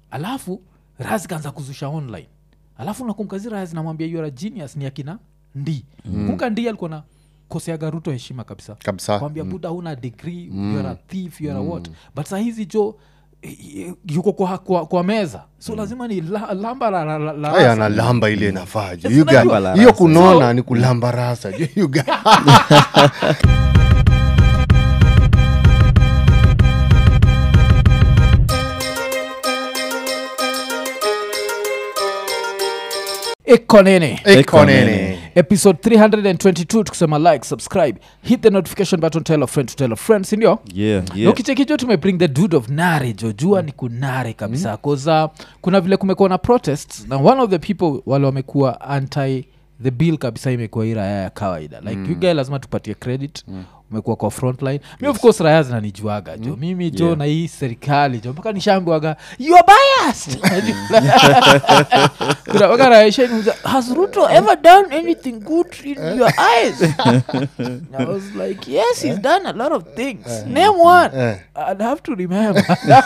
alafu raz kaanza kuzusha online alafu nakumkazi raz namwambia youare a genius ni akina ndi mm. kumka ndi alikuwa na koseaga ruto heshima kabisa kabisa kwambia buda huna degree mm. youare a thief youare a what but saa hizi jo eh, yuko kwa, kwa, kwa meza so lazima ni la, lamba la, la, la, la aya rasa. analamba ile inafaa ju Yes, You guy- unajua. la hiyo rasa. kunona ni kulamba rasa ju you guy- ekonene Ekonene. episode 322 tukisema like subscribe hit the notification button tell a friend to tell a friend sindio yeah, yeah. yeah. ukichekijo tumebring the dude of nare jo jua ni kunare kabisa mm. koza kuna vile kumekuwa na protests na one of the people wale wamekuwa anti the bill kabisa imekuwa hii raya ya kawaida like mm. you guy lazima tupatie credit mm umekuwa kwa frontline mi of course raya zinanijuaga jo mimi jo Yeah. na hii serikali jo mpaka nishambiwaga you are biased kuna mpaka raya ishaniuliza, has ruto ever done anything good in your eyes I was like, yes, he's done a lot of things. Name one. Eh. I'd have to remember.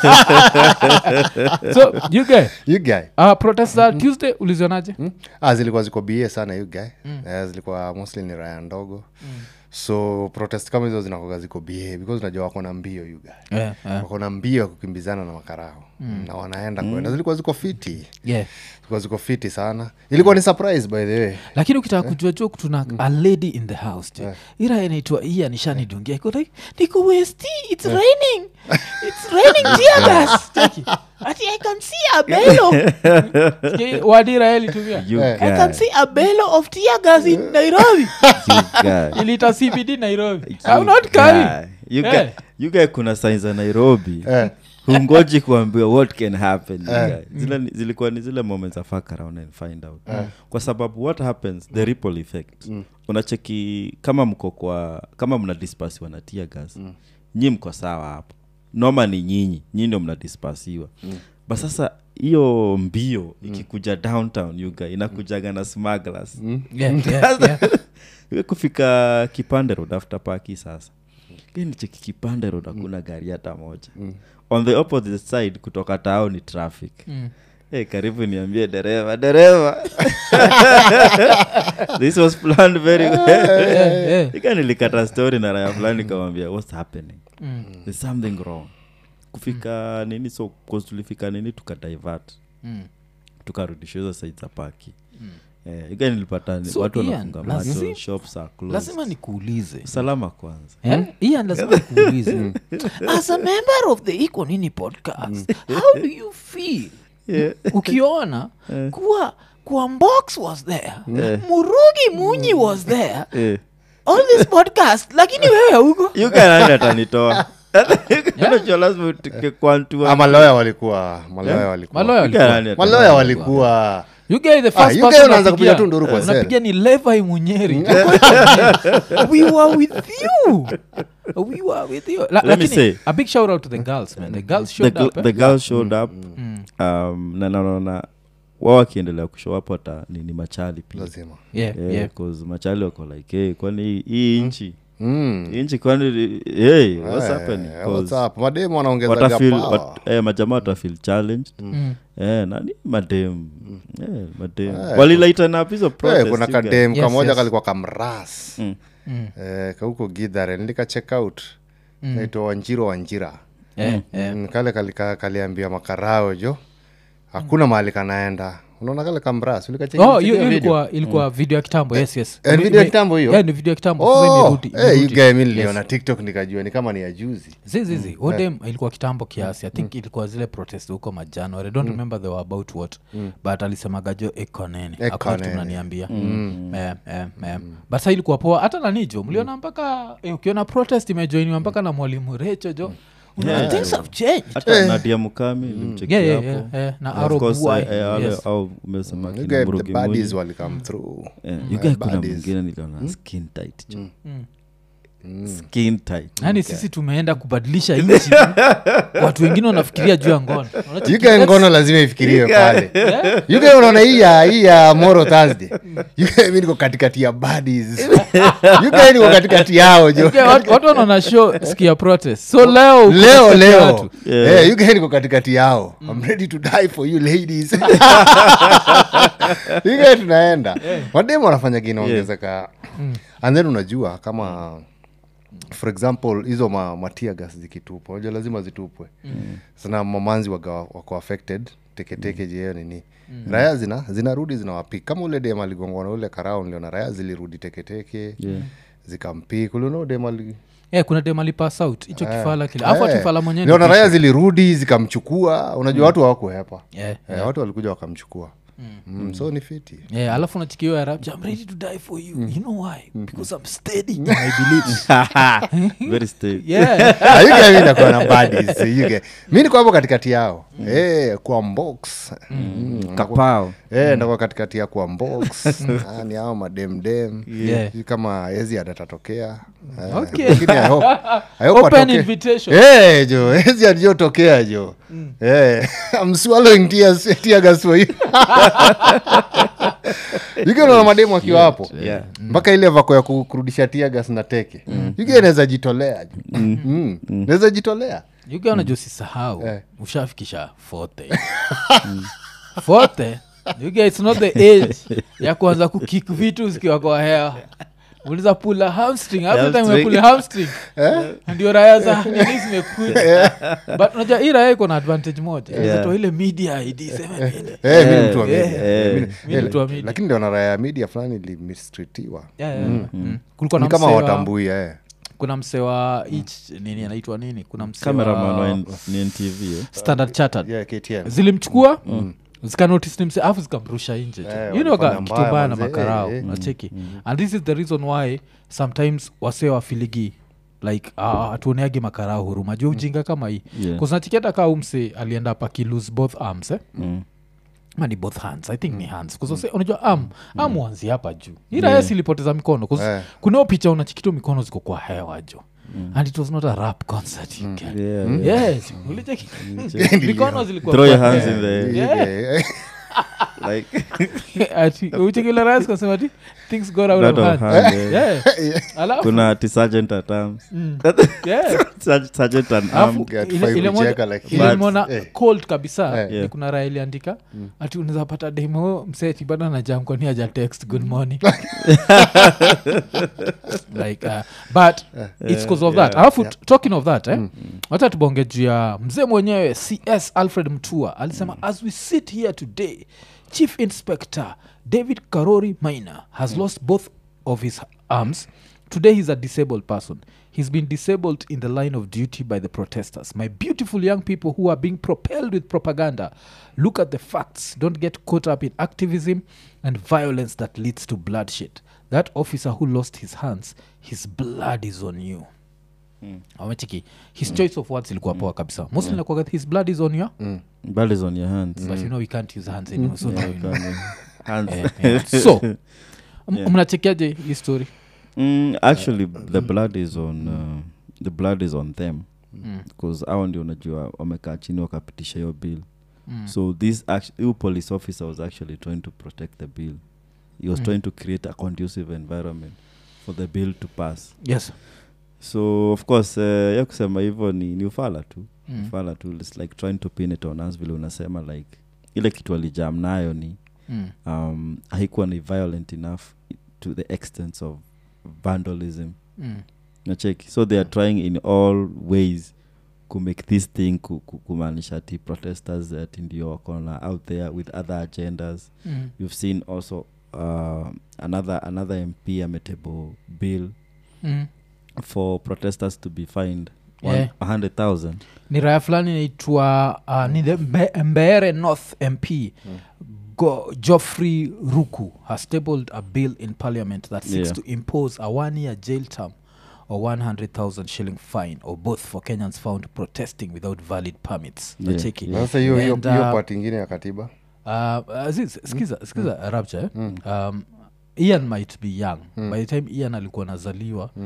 so, you guy, You guy. uh, protest za Tuesday ulizionaje? Hmm? ah, zilikuwa ziko bie sana you guy Eh, zilikuwa mostly ni raya ndogo so protest kama hizo zinakoga ziko bie because unajua wako na mbio you guy Yeah, yeah, wako na mbio ya kukimbizana na makarao na wanaenda kwenda zilikuwa ziko fiti yeah. zilikuwa ziko fiti sana ilikuwa ni surprise by the way lakini ukitaka kujua jo tuna a lady in the house jo ira inaitwa iya nishanidungia iko like niko westi it's raining it's raining tear gas Cheki. ati i can see a bellow Sikia wadira ilitumia You Eh. i can guy. see a bellow of tear gas in nairobi You guy. ilita cbd nairobi You i'm not guy. coming You Eh. guy- you guy kuna sain za nairobi Eh. hungoji kuambiwa what can happen you guy. zile, ni- zilikuwa ni zile moments za fuck around and find out kwa sababu what happens the ripple effect unacheki kama mko kwa kama mna dispasiwa na tia gas nyi mko sawa hapo noma ni nyinyi nyinyi ndio mnadispasiwa but sasa hiyo mbio ikikuja downtown yuga inakujaga na smugglers yeah, yeah, yeah. Iwe kufika kipande road after paki sasa nicheki kipande road hakuna gari hata moja on the opposite side kutoka tao ni traffic Hey, karibu niambie dereva dereva this was planned very well Yeah, yeah. ika nilikata story na raya fulani kamwambia what's happening there's something wrong kufika nini so 'cause tulifika nini tukadivert Mm. tukarudisha hizo side za paki eh, ika nilipata ni- So, watu Ian, wanafunga macho lazima- shops are closed. lazima nikuulize salama kwanza Eh? ian lazima nikuulize as a member of the iko nini podcast how do you feel Yeah. ukiona kuwa kuwa mbox was there murugi munyi was there Eh. all this podcast lakini wewe huko yukanani atanitoa Unajua lazima utike kwantua. Ah, maloya walikuwa maloya walikuwa maloya Yuka walikuwa. nani ata- maloya walikuwa You guy the Ah, first you guy person unaanza unapigia- kupiga tu nduru kwa unapigia sel. ni levi munyeri we were with you we were with you La, Let me lakini, say- a big shout out to the girls man the girls the, showed gl- up eh? the girl showed up um, na naona wao wakiendelea kushow up hata ni, ni machali pia lazima yeah, Yeah, yeah. 'cause machali wako like hey, kwani hii- hii nchi Mm. hii nchi kwani hey, what's Eh, happening what's 'Cause up? mademu wanaongezaga watafeel power. wat, eh, majamaa watafeel challenged Mm. eh, nani madem eh, madem Eh, walilaitana up hizo Eh, protest, kuna you guys. kadem Yes, kamoja yes. kalikuwa kamras Mm. Mm. eh, kauko gidhare nilika check out naitwa wanjiro wanjira Yeah, yeah. Mm, kale kalika, kaliambia makarao jo hakuna mahali kanaenda unaona kale kamras ulikacheki oh video hiyo hiyo video? ilikuwa ilikuwa video ya kitambo yes yes Eh, Ime- video ya ime- kitambo hiyo? yeah, ni video ya kitambo sasa Oh, imerudi, eh, hii imerudi. guy mi Yes. niliona tiktok nikajua ni kama ni ya juzi zizizi odem ilikuwa kitambo kiasi i think ilikuwa zile protest huko majanuary i don't remember they were about what but alisemaga jo ekonene Ekonene. akunaniambia but sa ilikuwa poa hata nanijo mliona mpaka eh, ukiona protest imejoiniwa mpaka na mwalimu recho jo Unaona, things have changed hata nadia mukami limcheki Yeah, yeah, hapo yeah, yeah. na Of Arrow course, Buai. eh, eh, wale- Yes. au umesema You kina guy, the Mburugi baddies Munyi. walikam through Eh, you guy kuna baddies. mwingine niliona skin tight jo skin tight yaani sisi tumeenda kubadilisha nchi watu wengine wanafikiria juu ya ngono Unaona- yuke ngono lazima ifikiriwe pale yuke unaona hii ya hii ya moro thursday yuke mi niko katikati ya badis yuke niko katikati yao jo Okay, watu watu wanaona show skia protest so leo uko leo katikati ya leo watu. Yeah. Eh, yuke niko katikati yao I'm ready to die for you ladies yuke tunaenda mademu wanafanya kinaongezeka and then unajua kama for example hizo ma, matia gas zikitupwa unajua lazima zitupwe sana mamanzi waga, wako affected teketeke mm. jeo nini raya zina zinarudi zinawapik kama ule dem aligongwa na ule karao niliona raya zilirudi teketeke Yeah. zikampik uliona dem ali Eh, kuna demalipas out hicho kifala kile afu Eh, atifala mwenyewe ni niliona tishu. raya zilirudi zikamchukua unajua watu hawakuhepa Yeah, Eh, watu walikuja wakamchukua mm. so ni fiti Yeah, alafu nachikiwa ya rapture, I'm ready to die for you you know why because i'm steady in my beliefs very stay yeah mi nakuwa na badis yuke mi niko hapo katikati yao Eh, kwa mbox Mm, kapao Eh, ndakuwa katikati ya kwa mbox Ah, ni ao mademdem Yeah. Sijui kama ezi atatokea Eh, Okay. lakini I hope- I hope Open atoke- invitation. Eh, jo ezi alijotokea jo Eh, I'm swallowing tears- tear gas for you yuke unaona mademu akiwa hapo yeah mpaka ile vako ya ku- kurudisha tiagas na teke yuke naweza jitolea jo Mm. naweza jitolea yuga unajua usisahau Eh. ushafikisha forte forte yuga its not the age ya kuanza kukik vitu zikiwa kwa hewa uliza pula hamstring every time Hamstring. umepula hamstring ndio raya za nini zimekuja but unajua hii raya iko na advantage moja Yeah. yeah. ile media id sema nini Eh, mi ni mtu wa Eh, media. eh, Mi ni- mi ni eh, mtu wa media. lakini ndio na raya ya media fulani ilimistritiwa Yeah, yeah, yeah. Mm. kulikuwa na ni kama msee wa- watambui eh. kuna msee wa each nini anaitwa nini kuna msee cameraman wa wa N- ni ntv eh? standard chartered yeah, KTN. zilimchukua zikanotice ni mse afu zikamrusha nje Eh, you know ka walifanya kitu mbaya mbaya na manze, makarao eh, eh. nacheki and this is the reason why sometimes wasee wafiligi like uh, hatuoneagi makarao huruma juu ujinga kama hii Yeah. kuznachiki hata kaa umse alienda up akilose both arms eh? Mm. Ma ni both hands i think ni hands kuzase unajua am am wanzi hapa juu iraya silipoteza mikono 'cause Eh. kunao picha unachikito mikono ziko kwa hewa jo and it was not a rap concert you get. Yeah, yeah. yes ulicheki mikono zilikuwa throw your kwa hands hewa. in the Yeah. Eh, like ati uchekila rais kasema ati things got out Out of of hand hand, yeah. Yeah. alafu kuna ati sergeant at arms yeah. Serg- sergeant and Alafu arm Get ile- five ile moja- kucheka like ile that. nimeona Eh. cold kabisa Eh. ni Yeah. kuna raha iliandika ati unaweza pata demo mseti bado anajam kwani aja text good morning like uh, but it's cause of that yeah, alafu t- talking of that eh, wacha tubonge juu ya mzee mwenyewe cs alfred mtua alisema as we sit here today chief inspector david karori maina has lost both of his arms today he's a disabled person he's been disabled in the line of duty by the protesters my beautiful young people who are being propelled with propaganda look at the facts don't get caught up in activism and violence that leads to bloodshed that officer who lost his hands his blood is on you amechiki his choice of words ilikuwa poa kabisa mostly nakuwaga his blood is on you blood is on your hands but you know we can't use hands anymore so now you know. hands Eh, eh. so m- mnachekiaje hii story mm, actually the blood is on uh, the blood is on them bcause au ndio unajua wamekaa chini wakapitisha hiyo bill Mm. so this act- huyu police officer was actually trying to protect the bill he was Mm. trying to create a conducive environment for the bill to pass yes so of course uh, ya kusema hivyo ni, ni ufala tu Mm. ufala tu its like trying to pin it on us vile unasema like ile kitu alijam nayo ni Mm. um, haikuwa ni violent enough to the extent of vandalism Mm. nacheki so they are trying in all ways ku make this thing ku- ku- kumaanisha ati protesters ati ndio wakona out there with other agendas Mm. you've seen also uh, another another mp ametable bill Mm. for protesters to be fined Yeah. a hundred thousand ni raya fulani inaitwa uh, ni the Mbe- mbeere north mp Go, joffrey ruku has tabled a bill in parliament that seeks Yeah. to impose a one year jail term or 100000 shilling fine or both for kenyans found protesting without valid permits Yeah, Nacheki. yeah. sasa hiyo hiyo And, hiyo uh, part ingine ya katiba Uh, Aziz, skiza, skiza rapture eh? um, ian might be young by the time ian alikuwa nazaliwa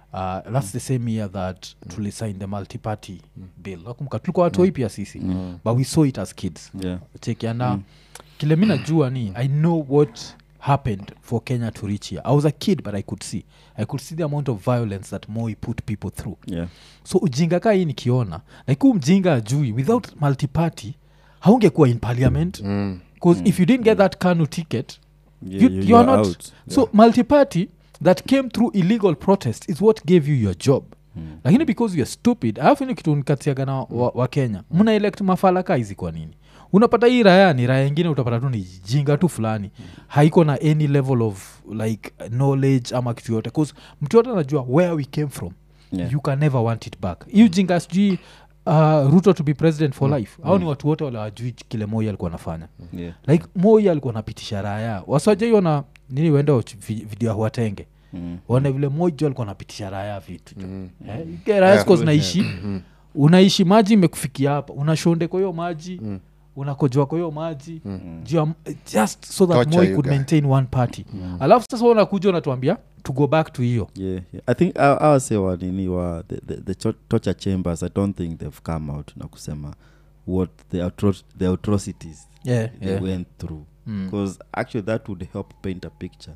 uh, thats the same year that tulisign the multiparty bill nakumbuka tulikuwa watoi pia sisi but we saw it as kids Yeah. chekiana kile mi najua ni i know what happened for kenya to reach here i was a kid but i could see i could see the amount of violence that moi put people through Yeah. so ujinga kaa hii nikiona like huu mjinga ajui without multiparty haungekuwa in parliament bcause if you didn't get that kanu ticket Yeah, you, you- you you're are not out. so multiparty that came through illegal protest is what gave you your job lakini because youare stupid alafu ni kitu nikatiaga na wa, wa kenya mna elect mafalaka hizi kwa nini unapata hii raya ni raya ingine utapata tu ni jinga tu fulani haiko na any level of like knowledge ama kitu yote bcause mtu yote anajua where we came from Yeah. you can never want it back hiyo jinga sijui uh, ruto to be president for life au ni watu wote wale wajui kile moi alikuwa anafanya Yeah. like moi alikuwa napitisha raya wasajaiona nini wenda watch vi- video ya huatenge Mm. one vile moja alikuwa napitisha raya vitu Eh, ike raya siko zinaishi unaishi maji imekufikia hapa unashonde kwa hiyo maji unakojoa kwa hiyo maji juu ya- just so that Torture moi you could guy. maintain one party alafu sasa wewe unakuja unatuambia to go back to hiyo Yeah, yeah. i think I, I would say wa nini wa the, the, the cho- torture chambers i don't think they've come out na kusema what the, atro- the atrocities yeah, they yeah. went through Mm. because actually that would help paint a picture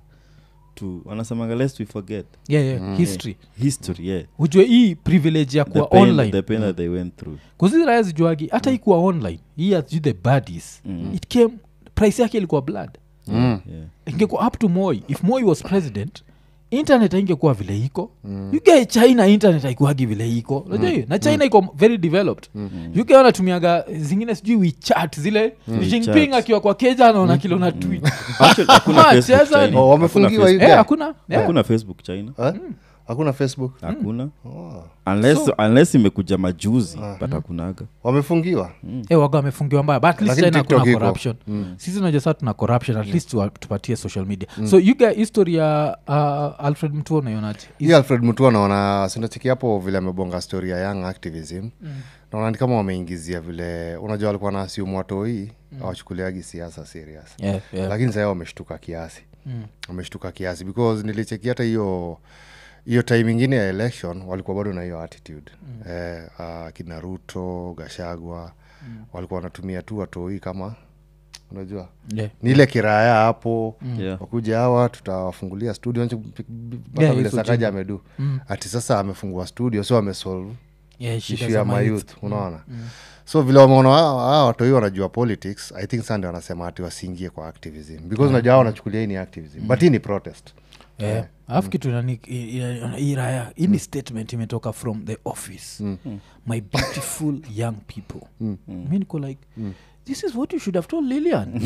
to wanasemanga lest we forget yeah, yeah. history history yeah ujue hii privilege ya the kuwa pain, online the pain that they went through kuzi raya zijuagi hata ikuwa online hii aju the badis it came price yake ilikuwa blood Mm. yeah ingekuwa up to moi if moi was president internet aingekuwa vile iko mm. uke china internet haikuagi vile iko unajua hiyo na china iko very developed mm. uk wanatumiaga zingine sijui wichat zile jinping WeChat. akiwa kwa keja anaona kilo na tweet Actually, hakuna Come on, Facebook cheza China. Oh, wamefungiwa Hakuna hivi? Facebook- Eh, hakuna yeah. hakuna facebook china Eh? hakuna facebook hakuna unless, unless imekuja majuzi but hakunaga wamefungiwa Eh, waga wamefungiwa mbaya but at least Lakini china TikTok hakuna iko. corruption sisi unajua saa tuna corruption at least tuwa- tupatie social media so you get history ya uh, alfred mtuo unaionaje hii alfred mutua naona sinacheki hapo vile amebonga story ya young activism naona ni kama wameingizia vile unajua walikuwa na asiumu watoi awachukuliagi siasa serious yeah, yeah. lakini sahii wameshtuka kiasi wameshtuka kiasi because nilicheki hata hiyo hiyo time ingine ya election walikuwa bado na hiyo attitude mm. eh, uh, kina ruto gashagwa mm. walikuwa wanatumia tu watoi kama unajua yeah. ni ile kiraya hapo Yeah. wakuja hawa tutawafungulia studio Nchi- mpaka Yeah, vile hizo sakaja amedu ati sasa amefungua studio so amesolve Yeah, shida ishu za ya mayouth. mayouth unaona so vile wameona hawa watoi wanajua politics i think sande wanasema ati wasiingie kwa activism because unajua hawa wanachukulia hii ni activism but hii ni protest Eh, alafu kitu nani i- i- hii raya hii ni statement imetoka from the office my beautiful young people mi niko like this is what you should have told lilian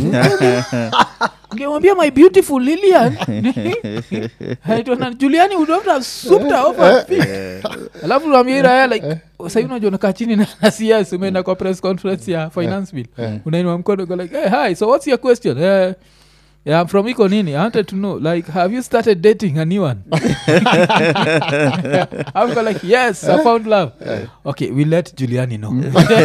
ngemwambia my beautiful lilian Aitwa juliani would not have souped her off her feet. alafu naambia hii raya like sahii unajua unakaa chini na na CS umeenda kwa press conference ya finance bill unainua mkono go like hey, hi so what's your question Eh, Yeah, I'm from Iko Nini. I wanted to know, like, have you started dating a new one? I'm go like, yes, I found love. Okay, we let Giuliani know.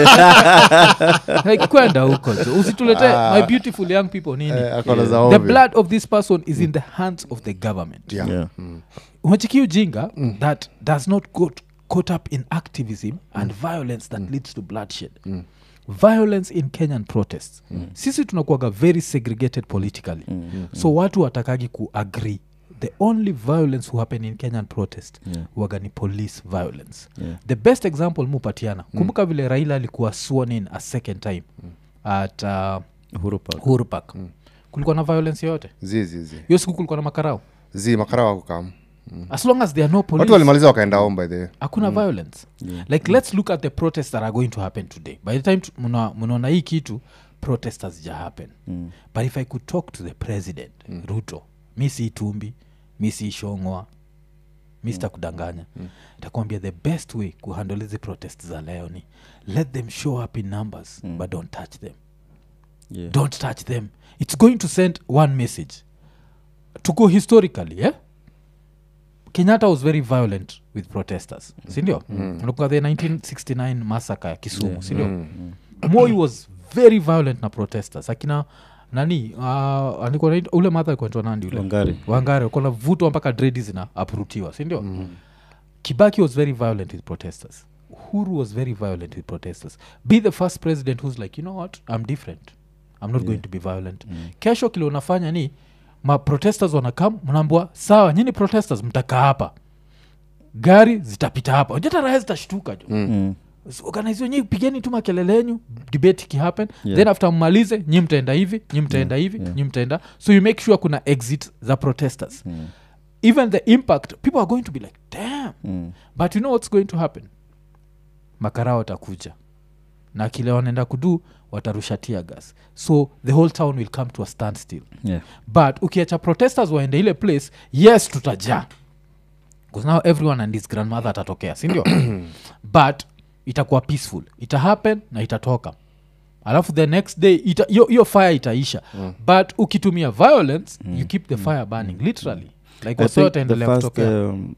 like, kwenda huko jo. usitulete my beautiful young people nini. Eh, akona za The ovyo. blood of this person is in the hands of the government. Yeah. Yeah. Umechiki ujinga that does not got caught up in activism and violence that leads to bloodshed violence in kenyan protests sisi tunakuaga very segregated politically so watu watakagi kuagree the only violence who happen in kenyan protest Yeah. waga ni police violence Yeah. the best example mupatiana kumbuka vile raila alikuwa sworn in a second time at uh, Uhuru Park. Uhuru Park kulikuwa na violence yoyote zi zi zi hiyo siku kulikuwa na makarao zi makara wakukam as long as there are no police watu walimaliza wakaenda home by the way. hakuna violence like let's look at the protests that are going to happen today by the time tu- mna- mnaona hii kitu protest hazija happen Mm. but if i could talk to the president ruto mi si tumbi mi si shongwa mi sitakudanganya takuambia the best way kuhandle hizi protest za leo ni let them show up in numbers but don't touch them Yeah. don't touch them it's going to send one message to go historically yeah? kenyatta was very violent with protesters sindio unakumbuka the 1969 massacre ya kisumu sindio moi was very violent na protesters akina nani uh, alikuwa anaitwa- ule madha alikuwa anaitwa nandi ule Wangari. wangari alikuwa navutwa mpaka dredi zina aprutiwa sindio kibaki was very violent with protesters uhuru was very violent with protesters be the first president who's like you know what i'm different i'm not going to be violent kesho kile unafanya ni maprotesters wanakam mnaambua sawa nyini protesters mtakaa hapa gari zitapita hapa unajua hata raha zitashtuka jo Mm. organize wenyewe pigeni tu makelele yenyu debate ikihappen Yeah. then after mmalize nyi mtaenda hivi nyi mtaenda hivi nyi mtaenda so you make sure kuna exit za protesters Mm. even the impact people are going to be like damn Mm. but you know what's going to happen makarao watakuja na kile wanaenda kudu watarusha tear gas so the whole town will come to a standstill Yeah. but ukiacha protesters waende ile place yes tutajaa bcause now everyone and his grandmother atatokea sindio but itakuwa peaceful ita happen na itatoka alafu the next day ita- hiyo hiyo fire itaisha mm. but ukitumia violence mm. you keep the fire burning literally like I wase think the wataendelea first, kutokea um,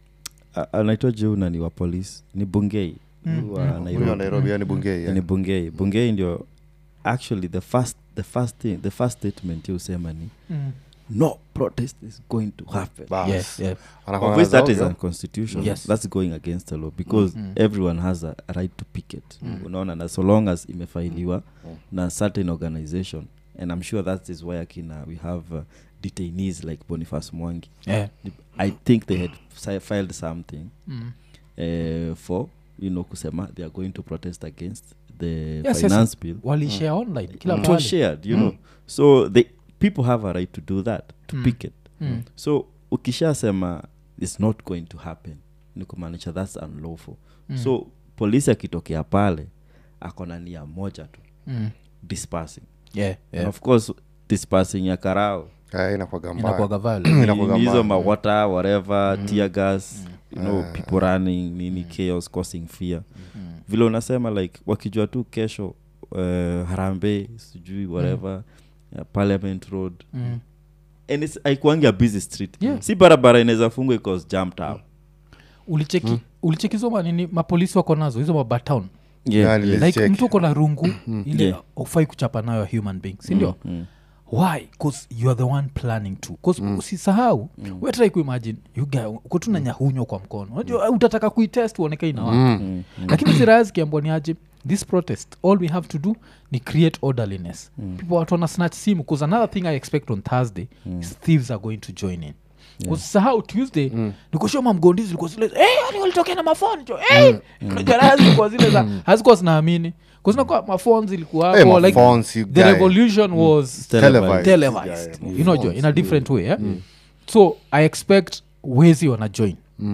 a- anaitwa juna ni wa polisi ni bungei Huyu wa huyo wa Nairobi. nairobi yani bungei ni bungei bungei ndio actually the first the first thing the first statement usema ni Mm. no protest is going to happen Bas. Yes, yeah. Anakuwa of which that na is zao, unconstitutional Yes. that's going against the law because everyone has a right to picket unaona na so long as imefailiwa na certain organization and i'm sure that is why akina we have uh, detainees like boniface mwangi Yeah. i think they had si- filed something Mm. uh, for you know kusema they are going to protest against the Yes, yes. finance bill walishare online kila it was mahali. shared you know so they people have a right to do that to Mm. picket Mm. so ukishasema it's not going to happen ni kumaanisha thats unlawful Mm. so polisi akitokea pale akona nia moja tu Mm. dispersing Yeah, and yeah. of course dispersing ya karao eh, inakuwaga mbaya. inakuwaga violent. Inakuwaga Ni hizo mbaya. mawata whatever tear gas you know people running nini chaos causing fear vile unasema like wakijua tu kesho uh, harambe sijui whatever uh, parliament road Mm. and it's haikuangi a busy street Yeah. si barabara inaweza fungwa icause jumped out ulicheki ulicheki manini mapolisi wako nazo hizo mabatown Yeah, yeah. nili- like check. mtu uko na rungu ile Yeah. ufai kuchapa nayo a human being sindio Mm. why bcause you are the one planning to bcause usisahau mm. wetrai kuimagine kutuna nyahunywa kwa mkono unajua utataka kuitest uoneke inawa Mm. lakini ziraya zikiambwa ni aje this protest all we have to do ni create orderliness people watu wana snatch simu bcause another thing i expect on thursday is thieves are going to join in usisahau tuesday mm. nikushoma mgondizi likuwa zile hey, yani walitokea na mafoni jo hey! unajua raha zilikuwa zile za hazikuwa zinaamini kuzinakuwa mafon zilikuwa Eh, hapo like maphones, you the guy. revolution was Televised. televised Yeah, you know jo in a different way eh? so i expect wezi wana join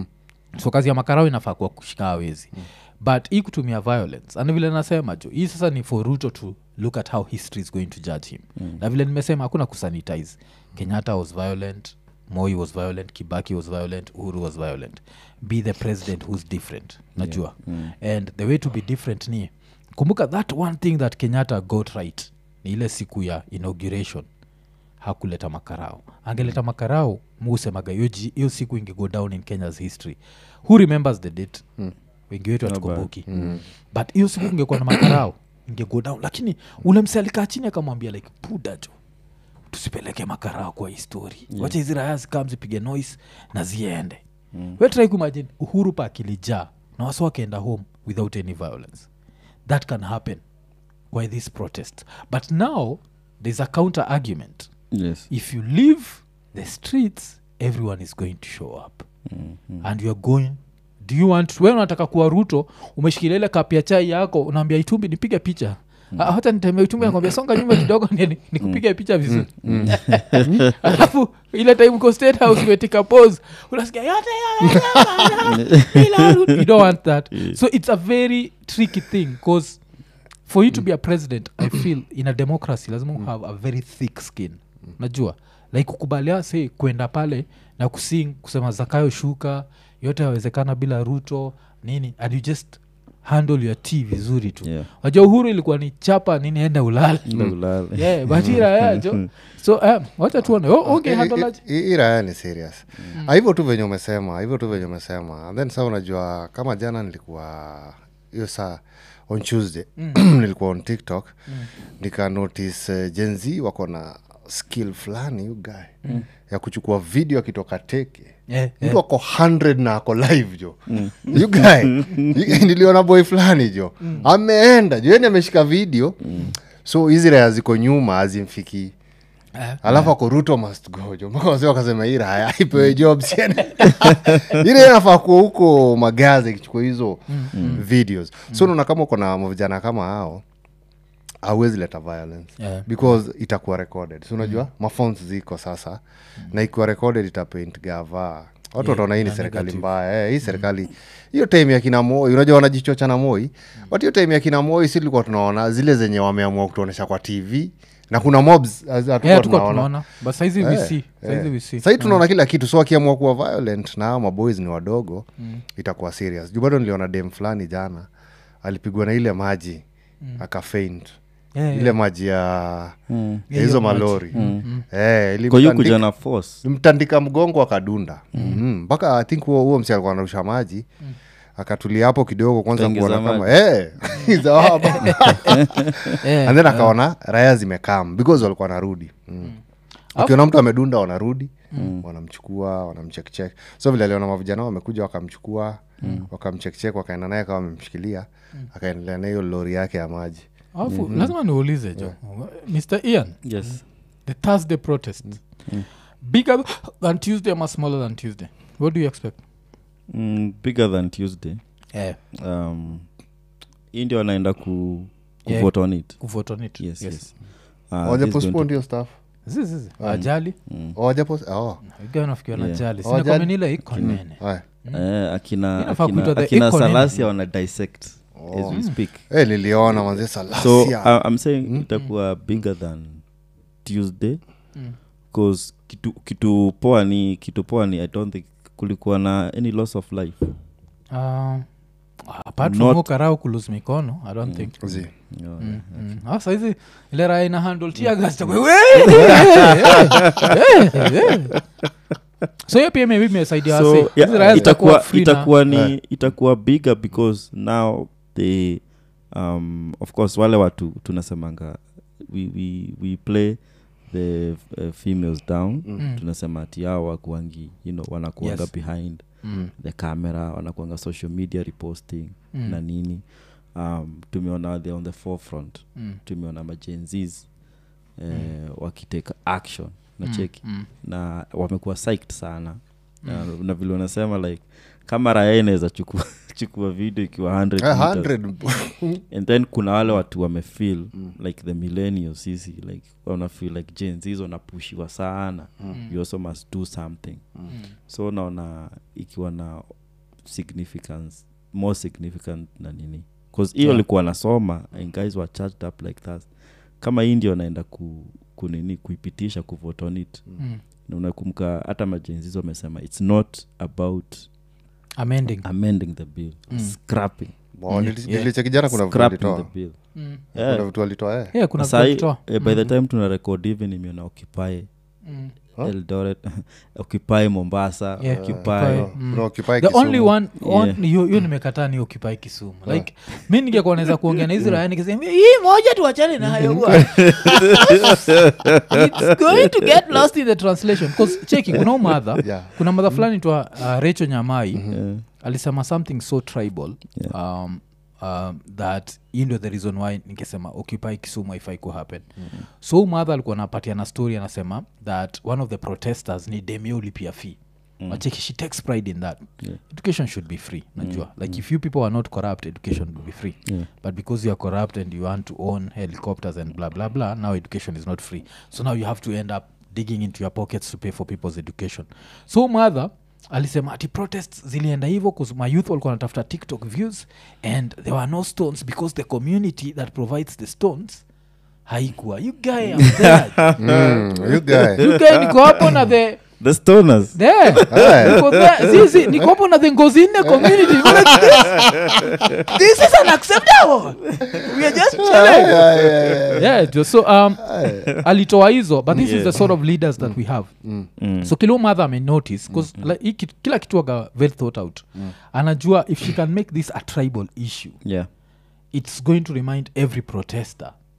so kazi ya makarao inafaa kuwa kushika wezi but hii kutumia violence and vile nasema jo hii sasa ni for ruto to look at how history is going to judge him na vile nimesema hakuna kusanitize kenyatta was violent moi was violent kibaki was violent uhuru was violent be the president who's different najua and the way to be different ni kumbuka that one thing that kenyatta got right ni ile siku ya inauguration hakuleta makarao angeleta makarao muusemaga hiyo ji- hiyo siku ingego down in kenya's history who remembers the date mm. wengi wetu hatukumbuki mm. but hiyo siku ingekuwa na makarao ingego down lakini ule mse alikaa chini akamwambia like pudajo tusipeleke makarao kwa histori yeah. wacha hizi raya zikam zipige noise na ziende mm. wetrai kuimagine uhuru pa akilijaa na wasi wakeenda home without any violence that can happen by this protest but now there's a counter argument yes if you leave the streets everyone is going to show up mm-hmm. and youare going do you want we unataka kuwa ruto umeshikilia ile kapia chai yako unaambia itumbi nipige picha Ah, hata nitembea itumbi nakwambia songa nyuma kidogo ni- nikupige picha vizuri alafu ile time uko state house umetika pose unasikia yote you don't want that so it's a very tricky thing because for you to be a president i feel in a democracy lazima mm. have a very thick skin najua like kukubalia se kwenda pale na kusing kusema zakayo shuka yote yawezekana bila ruto nini and you just handle your tea vizuri tu Yeah. wajua uhuru ilikuwa ni chapa nini enda ulale Ndo ulale. yeah, batira yajo so um, wacha tuone oh, okay, I- handle i- aje? i- hii raya ni serious Ah, hivyo tu venye umesema hivyo tu venye umesema And then saa unajua kama jana nilikuwa hiyo saa on tuesday nilikuwa on tiktok nika notice uh, gen z wako na skill fulani you guy ya kuchukua video akitoka teke Eh, mtu ako 100 na ako live jo you guy you- niliona boy fulani jo ameenda jo yani ameshika video so hizi raya ziko nyuma azimfikii Eh. alafu ako ruto must go jo mpaka wase wakasema hii raya ipewe jobs yani ile inafaa kuwa huko magazi ikichukua hizo videos so naona kama uko na vijana kama hao awezi leta violence Yeah. because itakuwa recorded si unajua maphones ziko sasa na ikiwa recorded itapaint gava watu wataona hii ni serikali mbaya eh, hii serikali hiyo time ya kina moi unajua wanajichocha na moi but hiyo time ya kina moi si tulikuwa tunaona zile zenye wameamua kutuonyesha kwa tv na kuna mobs haz- hatukuwa Yeah, tuko tunaona tunaona but saizi Eh, vc saizi eh. vc sahii tunaona kila kitu so akiamua kuwa violent na hao maboys ni wadogo itakuwa serious juu bado niliona dem fulani jana alipigwa na ile maji akafaint Yeah, ile maji ya ya hizo malori Eh, kwa hiyo ilimtandika- kuja na force mtandika mgongo akadunda Mm, mpaka i think huo huo msi alikuwa anarusha maji akatulia hapo kidogo kwanza Kaingiza kuona kama maji. eh, hizo hapo. Yeah, and then akaona raya zimekam because walikuwa wanarudi mm. ukiona mtu amedunda wanarudi wanamchukua wanamchekchek so vile aliona mavijana wamekuja wakamchukua wakamchekchek wakaenda naye kawa wamemshikilia akaendelea na hiyo lori yake ya maji alafu lazima niulize jo mr ian yes the thursday protest bigger than tuesday ama smaller than tuesday what do you expect mm, bigger than tuesday yeah. um, hii ndio wanaenda ku, Yeah. kuvote on it kuvote on it yes, yes. yes. Uh, waja this is going postpone hiyo staff Zizi, zizi. ajali waja post oh. ganafikiwa na Yeah. jali Oh, ajali. sinakomenile iko nene Haya. to- eh, akina, Inafaa akina, kuitwa the akina economy. salasia wana dissect as we speak Eh, niliona manze so salasia uh, i'm saying itakuwa bigger than tuesday bcause kitu, kitu poa ni kitu poa ni i don't think kulikuwa na any loss of life uh, apart Not- from ukarau kulose mikono i don't think Zi. you know, Mm, mm. Ah, saizi ile raha ina handle tear gas, itakuwa, "Wee, eh, eh, eh." so hiyo pia maybe imesaidia so wase. yeah, Hizi raha zitakuwa itakuwa free na- itakuwa ni Eh. itakuwa bigger because now they um, of course wale watu tunasemanga we, we, we play the uh, females down Mm. tunasema ati hao wakuangi you know wanakuanga Yes. behind Mm, the camera wanakuanga social media reposting Mm. na nini um, tumeona they on the forefront mm, tumeona majenzis eh, wakiteka action na cheki mm. na wamekuwa psyched sana na, na vile unasema like kama raya inaweza chukua, chukua video ikiwa 100 Eh, meters. 100 and then kuna wale watu wamefeel like the millennials sisi like wanafeel like jens wanapushiwa sana you also must do something so naona ikiwa na significance more significant na nini bcause hiyo Yeah. likuwa nasoma and guys were charged up like that kama hii ndio naenda ku, kunini kuipitisha kuvote on it Mm. na unakumbuka hata majenzizo wamesema its not about amending amending the bill scrapping Mo, nili- Yeah. nilicheki jana kuna vitu scrapping walitoa the bill Mm. Yeah. kuna vitu walitoa eh. yeah, kuna Sahi, vitu eh, by the time tuna record even imeona occupy Mm. Huh? eldoret occupy mombasa Yeah, occupy Occupy. Kuna Occupy the Kisumu. only one on- Yeah. hiyo hiyo nimekataa ni occupy kisumu like mi ningekuwa naweza kuongea na hizi raya nikisema hii moja tuachane nayo bwana." It's going to get lost in the translation 'Cause cheki kuna umadha Yeah. kuna madha fulani twa uh, recho nyamai Yeah. alisema something so tribal Yeah. um, um, that hii ndio the reason why nikisema occupy kisumu haifai ku happen mm-hmm. so huyu mother alikuwa anapatia na story anasema that one of the protesters ni demio ulipia fee mm. wacheki she takes pride in that Yeah. education should be free najua like if you people are not corrupt education will be free Yeah. but because you are corrupt and you want to own helicopters and blah blah blah now education is not free so now you have to end up digging into your pockets to pay for people's education so mother alisema ati protests zilienda hivyo bcause my youth walikuwa wanatafuta tiktok views and there were no stones because the community that provides the stones haikuwa you guy am there Mm, you guy. you guy niko hapo na the the stoners there Eh. niko there zizi niko hapo na the ngozi nne community Niko like, this, this is unacceptable we are just chilling Yeah, yeah, yeah. yeah jo- so um, alitoa hizo but this is Yeah. the sort of leaders that we have Mm. so kila mother amenotice bcause like, hii kit- kila kitu aga very thought out anajua if she can make this a tribal issue yeah it's going to remind every protester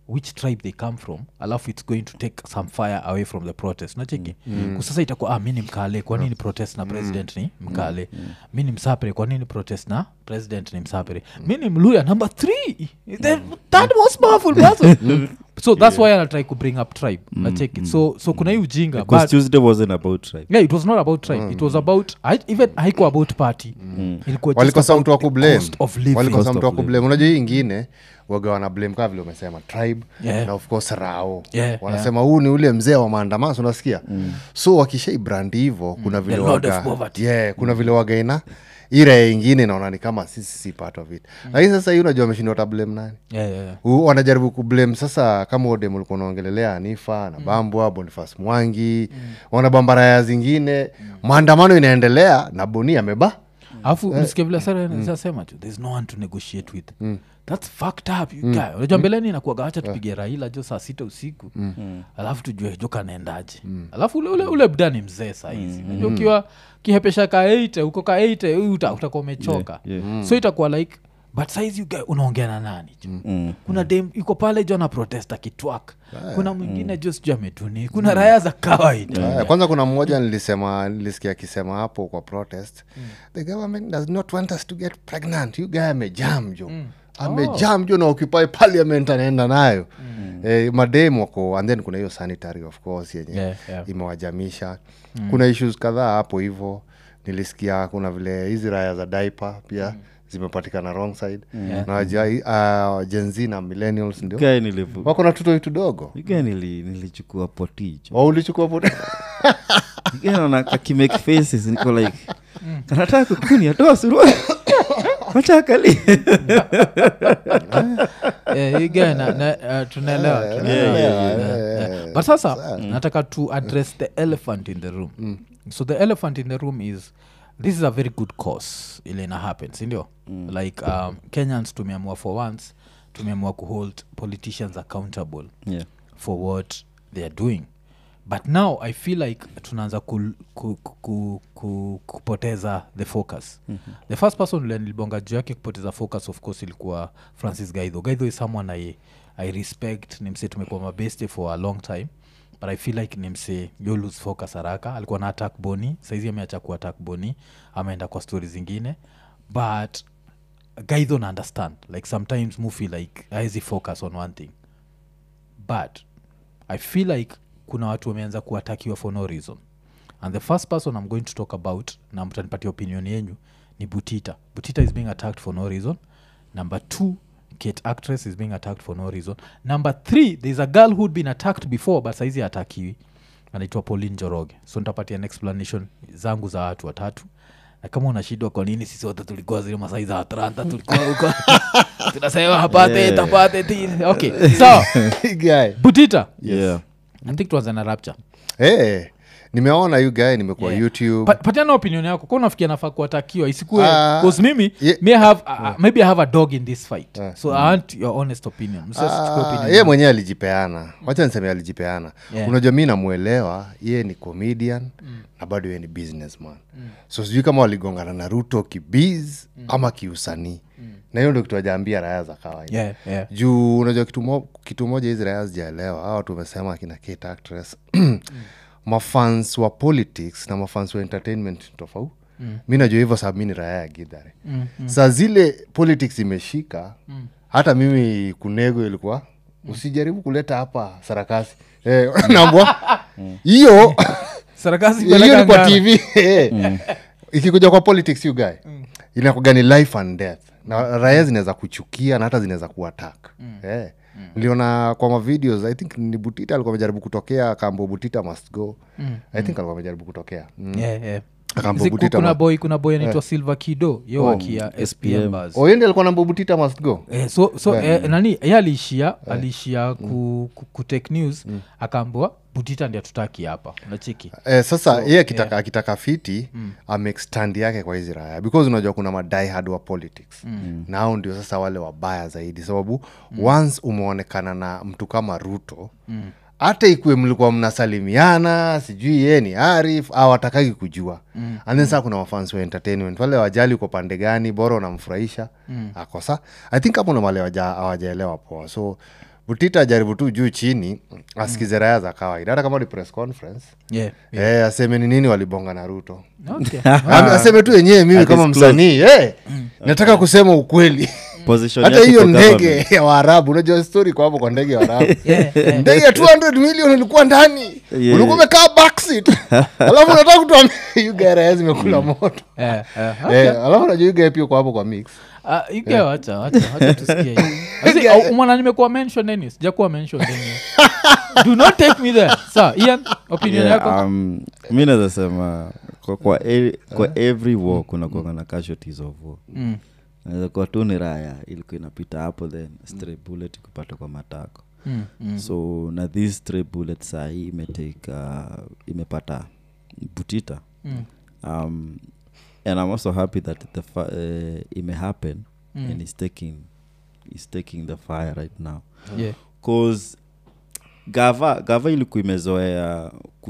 which tribe they come from alafu its going to take some fire away from the protest nacheki mm. sasa itakuwa ah, mi ni mkale kwa nini protest na president ni mkale mi ni msapere kwa nini protest na president ni msapere mi ni mluya number three the third most powerful person so that's why anatry ku bring up tribe nacheki so so kuna hii ujinga because but tuesday wasn't about tribe yeah it was not about tribe it was about I, even haiko about party ilikuwa just walikosa about mtu wa the kublame cost of living. walikosa Cost mtu wa of kublame unajua hii ingine waga wana blame kaa vile umesema tribe Yeah. na of course rao Yeah, wanasema huu ni ule mzee wa maandamano unasikia so wakishai brand hivo kuna vile The lord of waga, poverty. yeah, kuna vile waga ina ira ingine inaona ni kama sisi si part of it lakini sasa hii unajua ameshindwa watablame nani yeah, yeah, yeah. U- wanajaribu kublame sasa kama odem ulikuwa unaongelelea anifa na bambwa bonifas mwangi wanabambaraya zingine maandamano inaendelea na boni ameba alafu ulisikia vile sarasema tu there's no one to negotiate with thats fucked up you guy unajua mbeleni inakuaga wacha tupige raila jo saa sita usiku alafu tujue jo kanaendaje alafu ule, ule, ule bda ni mzee sahizi unajua ukiwa kihepesha ka eite huko ka eite uta, utakuwa umechoka Yeah, so itakuwa like but saizi you guy unaongea na nani jo kuna dem iko pale jo na protesta kitwak kuna mwingine jo sijui ametuni kuna raya za kawaida Aya, kwanza kuna mmoja nilisema nilisikia akisema hapo kwa protest the government does not want us to get pregnant you guy amejam jo amejam jo na occupy parliament anaenda nayo eh, madem wako and then kuna hiyo sanitary of course yenye Yeah, yeah. imewajamisha kuna issues kadhaa hapo hivo nilisikia kuna vile hizi raya za daipa pia zimepatikana wrong side Yeah. na waja- uh, Gen Z na millennials ndio gae nilivu wako na tutoi tudogo gae nili, nilichukua poticho wa ulichukua po naona kakimake faces niko like kanataka kukuni atoa suruali wachakali Eh, hii guy na- na- uh, tunaelewa tunaelewa. yeah, Yeah, yeah. but sasa nataka to address the elephant in the room so the elephant in the room is this is a very good cause ile ina happen sindio like um, kenyans tumeamua for once tumeamua kuhold politicians accountable yeah. for what they are doing but now i feel like tunaanza ku, ku, ku, ku, kupoteza the focus mm-hmm. the first person ule nilibonga juu yake kupoteza focus of course ilikuwa francis gaidho gaidho is someone i, I respect ni mse tumekuwa mabeste for a long time but i feel like ni mse yo lose focus haraka alikuwa na attack boni saizi ameacha ku attack boni ameenda kwa stori zingine but gaidho na understand like sometimes mu feel like aezi focus on one thing but i feel like kuna watu wameanza kuatakiwa for no reason and the first person i'm going to talk about na mtanipatia opinion yenyu ni butita butita is being attacked for no reason number two kate actress is being attacked for no reason number three there's a girl who'd been attacked before but saizi atakiwi anaitwa pauline joroge so nitapatia an explanation zangu za watu watatu na kama unashindwa kwa nini sisi wote tulikuwa zile masai za atlanta tulikuwa huko tunasema hapate Yeah. tapate ti okay sawa guy butita Yeah. i think tuanze na rapture hey, nimeona yu guy nimekuwa Yeah. youtube Pa- patiana opinion yako kwa unafikia nafaa kuatakiwa isikue Ah, bcause mimi ye- may have, uh, maybe i have a dog in this fight so i want your honest opinion Msichukue Ah, opinion ye yangu. mwenyewe alijipeana wacha niseme alijipeana Yeah. unajua mi namwelewa ye ni comedian na bado ye ni businessman so sijui kama waligongana na ruto kibiz ama kiusanii na hiyo ndo kitu ajaambia raya za kawaida yeah, yeah. juu unajua kitu, mo, kitu moja hizi raya zijaelewa hawa watu wamesema akina Kate actress mafans wa politics na mafans wa entertainment tofauti mm. mi najua hivyo sababu mi ni raya ya gidhare mm, mm. saa zile politics imeshika mm. hata mimi kunego ilikuwa usijaribu kuleta hapa sarakasi eh, nambwa hiyo sarakasi hiyo peleka ni kwa ngano. tv eh. ikikuja kwa politics you guy inakuga ni life and death na raya zinaweza kuchukia na hata zinaweza kuatak eh. niliona kwa mavideos i think ni butita alikuwa amejaribu kutokea kambo butita must go i think alikuwa amejaribu kutokea mm. Yeah, yeah. Akambo Zi- Butita kuna ma- boy kuna boy anaitwa silver kido yo akia spm bars Oh, yeye ndiye alikuwa namba butita must go Eh, so, so eh, nani ye aliishia aliishia ku, ku, kutake news akaambua butita ndi atutaki hapa unacheki Eh, sasa yeye akitaka, akitaka fiti mm. stand yake kwa hizi raya because unajua kuna madiehard wa politics mm. nao ndio sasa wale wabaya zaidi sababu mm. once umeonekana na mtu kama ruto hata ikuwe mlikuwa mnasalimiana sijui yeye ni arif au atakagi kujua mm. and then saa kuna wafans wa entertainment wale wajali uko pande gani bora unamfurahisha mm. akosa i think hapo namale hawajaelewa poa so butita ajaribu tu juu chini asikize raya za kawaida hata kama ni press conference yeah. Eh, aseme ni nini walibonga na ruto okay. Ame- aseme tu yenyewe mimi kama Adisclose. msanii eh, nataka kusema ukweli position hata yake hiyo kwa ndege government. ya waarabu unajua story kwa hapo kwa ndege ya waarabu Yeah, yeah. ndege ya 200 million ilikuwa ndani Yeah. ulikuwa umekaa backseat alafu unataka kutuambia you guy raya zimekula moto Eh, eh, Eh, alafu unajua you guy pia kwa hapo kwa mix Ah, you get wacha wacha wacha tusikie Asi, au- mwana nimekuwa mention nini sijakuwa mention nini do not take me there sa ian opinion Yeah, yako um, mi naweza sema kwa, kwa, e, kwa every war kuna kuanga na casualties of war Mm. naweza kuwa tu ni raya ilikuwa inapita hapo then stray bullet kupata kwa matako Mm, mm. so na this stray bullet sahii imetake uh, imepata butita Mm. um, and i'm also happy that the fi- uh, imehappen Mm. and is taking is taking the fire right now Yeah. cause gava gava ilikuwa imezoea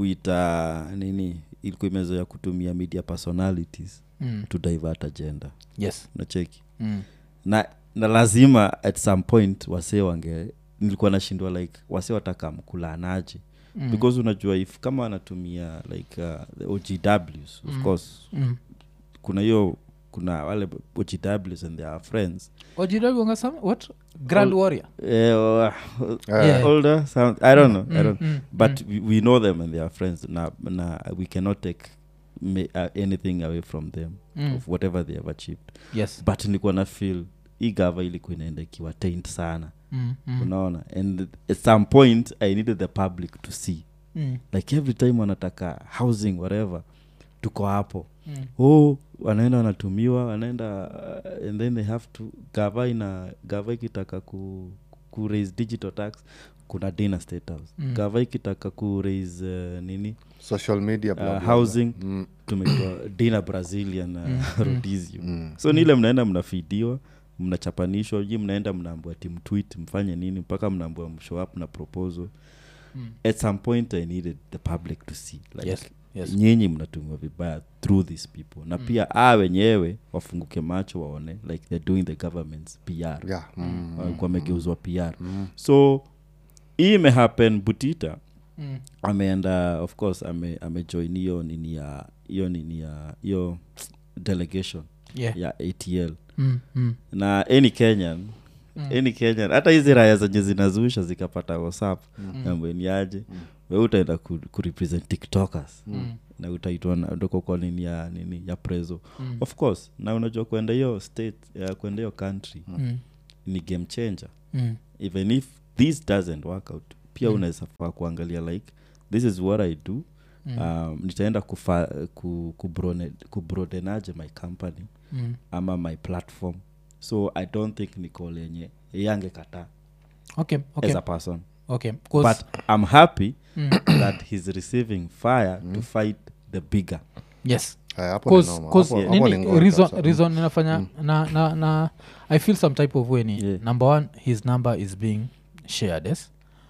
kuita nini ilikuwa imezoea kutumia media personalities Mm. to divert agenda yes nacheki Mm. na na lazima at some point wasee wange nilikuwa nashindwa like wasee wataka mkulanaje Mm. because unajua if kama wanatumia like uh, the ogws of Mm. course Mm. kuna hiyo kuna wale ogws and their friends ojiragonga some what grand Ol- warrior eh, uh, Yeah. older sound, i don't know i don't Mm, mm, but we, we know them and they are friends na, na we cannot take ma- uh, anything away from them Mm. of whatever they have achieved yes but nilikuwa na feel hii gava ilikuwa inaenda ikiwa taint sana Mm, mm, unaona and at some point i needed the public to see mm, like every time wanataka housing whatever tuko hapo mm. oh wanaenda wanatumiwa wanaenda uh, and then they have to gava ina gava ikitaka ku, ku raise digital tax kuna dina state house Mm. gava ikitaka ku raise uh, nini social media blah, uh, blah, blah. housing Mm. tumeitwa dina brazilian uh, Mm, rhodesium Mm. so ni ile mnaenda mnafidiwa mnachapanishwa ji mnaenda mnaambua timtwit mfanye nini mpaka mnaambua mshow up na proposal Mm. at some point i needed the public to see like Yes, yes. nyinyi mnatumiwa vibaya through these people na pia a wenyewe wafunguke macho waone like they're doing the government's pr Yeah. Mm. mm. wamegeuzwa pr so hii imehappen butita Mm. ameenda of course ame amejoin hiyo nini ya hiyo nini ya hiyo delegation Yeah. ya atl Mm, mm. na any kenyan Mm. any kenyan hata hizi raya zenye zinazusha zikapata whatsapp mm. ambeniaje mm. we utaenda ku, kurepresent tiktokers Mm. na utaitwa na- ndoko kwa nini ya nini ya prezo Mm. of course na unajua kwenda hiyo state ya kwenda hiyo country Mm. ni game changer Mm. even if this doesn't work out pia Mm. unaweza faa kuangalia like this is what i do Mm. um, nitaenda kufa, ku, kubrone- kubroadenaje my company Mm. ama my platform so i don't think nicol yenye yange kataa okay okay as a person okay 'Cause- but i'm happy Mm. that he's receiving fire to fight the bigger yes Haya, hapo ni Cause- noma. cause Hapo- hapo ni nini ngori reason, kabisa. reason inafanya na, na, na i feel some type of way ni Yeah. number one his number is being shared yes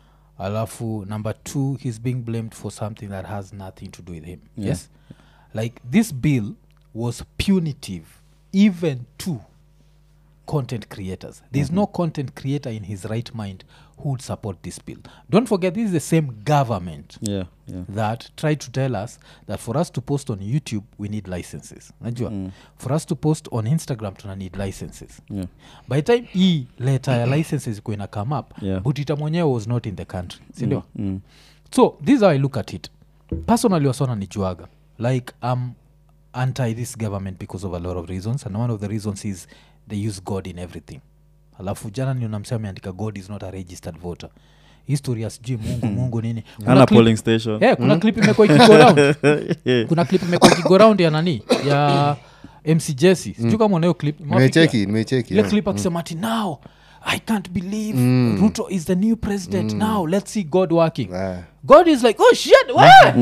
alafu number two he's being blamed for something that has nothing to do with him Yeah. yes like this bill was punitive even to content creators there's no content creator in his right mind who would support this bill don't forget this is the same government yeah yeah that tried to tell us that for us to post on youtube we need licenses najua Mm. for us to post on instagram tuna need licenses yeah by the time hii letter ya licenses ikuwa ina come up Yeah. butita mwenyewe was not in the country sindio mm. Mm. so this is how i look at it personally wasona nijuaga like i'm anti this government because of a lot of reasons and one of the reasons is they use god in everything alafu jana nionamsea ameandika god is not a registered voter historia sijui mungu mungu nini Kuna ana clip- polling station Eh, kuna clip imekuwa ikigo round Yeah. kuna clip imekuwa ikigo round ya nani ya mc jesi sijuu kama unayo clip Imewafikia? nimecheki nimecheki ile yeah. clip akisema ati now i can't believe ruto is the new president now let's see god working Eh. god is like oh shit what?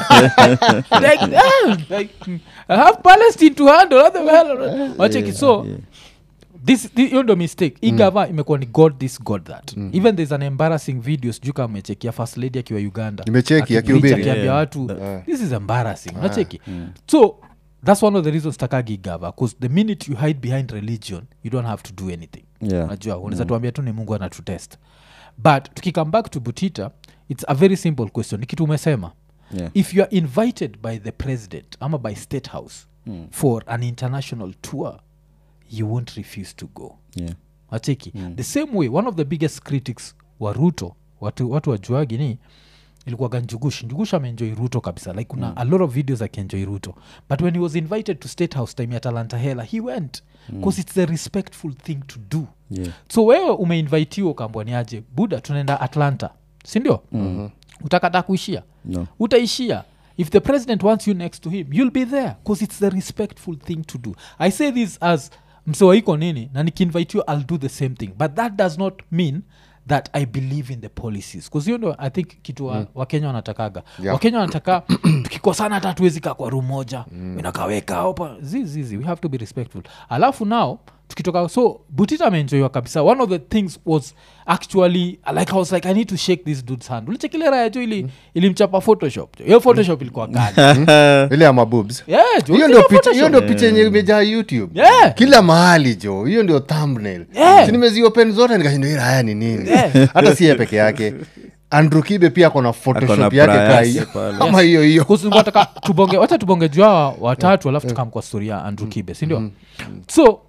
like, damn, like i have palestine to handle what the hell wacheki so yeah. this thi- hiyo ndo mistake hii gava imekuwa ni god this god that even there's an embarrassing video sijuu kama mechekia first lady akiwa uganda Nimecheki, Akipreach, akihubiri. akiambia Yeah, watu yeah. this is embarrassing nacheki so that's one of the reasons takagi gava bcause the minute you hide behind religion you don't have to do anything Yeah. najua unaweza tuambia tu ni mungu anatutest but tukikame back to butita it's a very simple question ni kitu umesema Yeah. if you are invited by the president ama by state house for an international tour you won't refuse to go Yeah. acheki the same way one of the biggest critics wa ruto watu, watu wajuagi ni ilikuwaga njugush njugush ameenjoy ruto kabisa like kuna a lot of videos akienjoy ruto but when he was invited to state house time ya talanta hela he went bcause it's the respectful thing to do Yeah. so wewe umeinvitiwa ukaambwa ni aje buda tunaenda atlanta sindio mm-hmm. utakata kuishia No. utaishia if the president wants you next to him you'll be there because it's the respectful thing to do i say this as msewaiko nini na nikiinvite you i'll do the same thing but that does not mean that i believe in the policies bcause hiyo ndio i think kitu wa, wakenya wanatakaga Yeah. wakenya wanataka tukikosana hata hatuwezi kaa kwa ru moja mm. inakaweka opa zizizi we have to be respectful alafu now tukitoka so butita ameenjoiwa kabisa one of the things was actually like i was like i need to shake this dude's hand ulichekile raya jo ili ilimchapa photoshop jo hiyo photoshop ilikuwa kali ile ya mabubs yeah, jo, hiyo ulicheki ndio picha Photoshop? hiyo ndio picha yenye imejaa youtube Yeah. kila mahali jo hiyo ndio thumbnail Yeah. si nimeziopen zote nikashinda hii raya ni nini Yeah. hata si ye peke yake andrew kibe pia akona photoshop Akona yake price kaa hiyo pale. ama hiyo hiyo Because tulikuwa tunataka tubonge wacha tubonge juu hawa watatu alafu tukam kwa story ya andrew kibe sindio so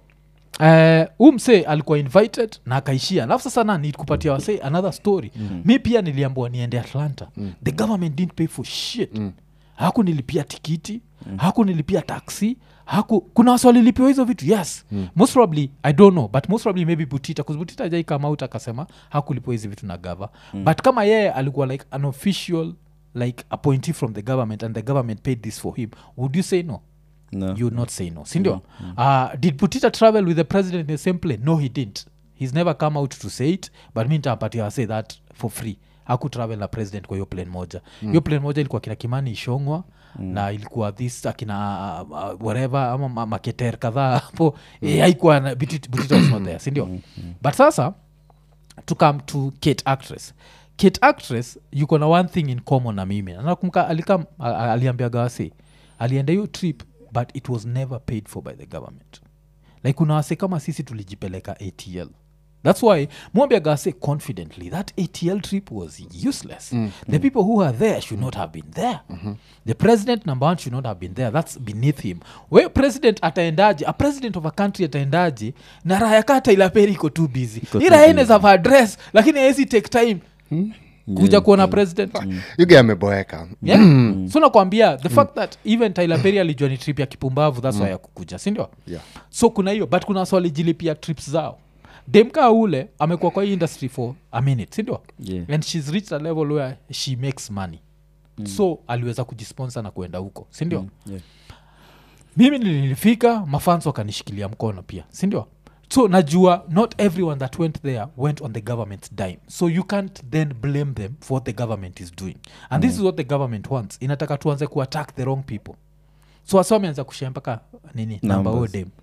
uh, umse alikuwa invited na akaishia alafu sasa na nikupatia wase another story mi pia niliambua niende atlanta the government didn't pay for shit haku nilipia tikiti haku nilipia taxi haku kuna wasi walilipiwa hizo vitu yes most probably i don't know but most probably maybe butita bcause butita jai come out akasema hakulipiwa hizi vitu na gava but kama yeye alikuwa like an official like appointee from the government and the government paid this for him would you say no No. you would not say no sindio uh, did butita travel with the president in the same plane no he didn't he's never come out to say it but mi ntampatia say that for free haku travel na president kwa hiyo plane moja hiyo plane moja ilikuwa kina kimani ishongwa na ilikuwa this akina uh, uh, whatever ama ma- maketer kadhaa hapo mm. haikuwa na- Butita Butita was not there sindio but sasa to come to kate actress kate actress yuko na one thing in common na mimi nakumka alikam a- a- aliambia gawasi alienda hiyo trip but it was never paid for by the government like kuna wase kama sisi tulijipeleka atl thats why mwambia gase confidently that atl trip was useless mm. the people who are there should not have been there mm-hmm. the president number one should not have been there that's beneath him we president ataendaje a president of a country ataendaje na raya kata ilaperi iko too busy Iko hii too raya busy. inaweza have address lakini hawezi take time kuja kuona president yuge ameboeka yeah? so nakwambia the fact that even tyler perry alijua ni trip ya kipumbavu thats why ya kukuja sindio Yeah. so kuna hiyo but kuna swalijilipia trips zao demka ule amekuwa kwa hii industry for a minute sindio Yeah. and shes reached a level where she makes money mm. so aliweza kujisponsor na kuenda huko sindio mm. Yeah. mimi nilifika mafans wakanishikilia mkono pia sindio so najua not everyone that went there went on the government's dime so you can't then blame them for what the government is doing and this is what the government wants inataka tuanze kuattack the wrong people so wasa wameanza kushea mpaka nini namba Numbers. odem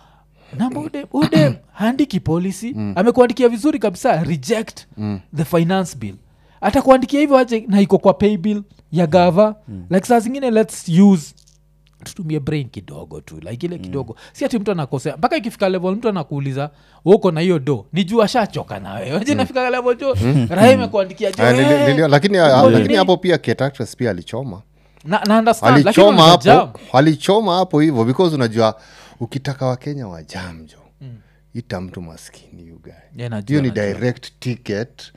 namba udem udem haandiki policy amekuandikia vizuri kabisa reject the finance bill atakuandikia hivyo aje na iko kwa pay bill ya gava like saa zingine let's use tutumie brain kidogo tu like ile kidogo si ati mtu anakosea mpaka ikifika level mtu anakuuliza uko na hiyo do ni juu ashachoka nawe je nafika level jo raha imekuandikia jo Ah, nili- eh, nili- lakini ah, uko lakini nini? hapo pia Kate actress pia alichoma na, na understand lakini alichoma wanajam. hapo alichoma hapo hivyo because unajua ukitaka wakenya wajamjo ita mtu maskini you guy Yeah, najua, hiyo ni najua. direct ticket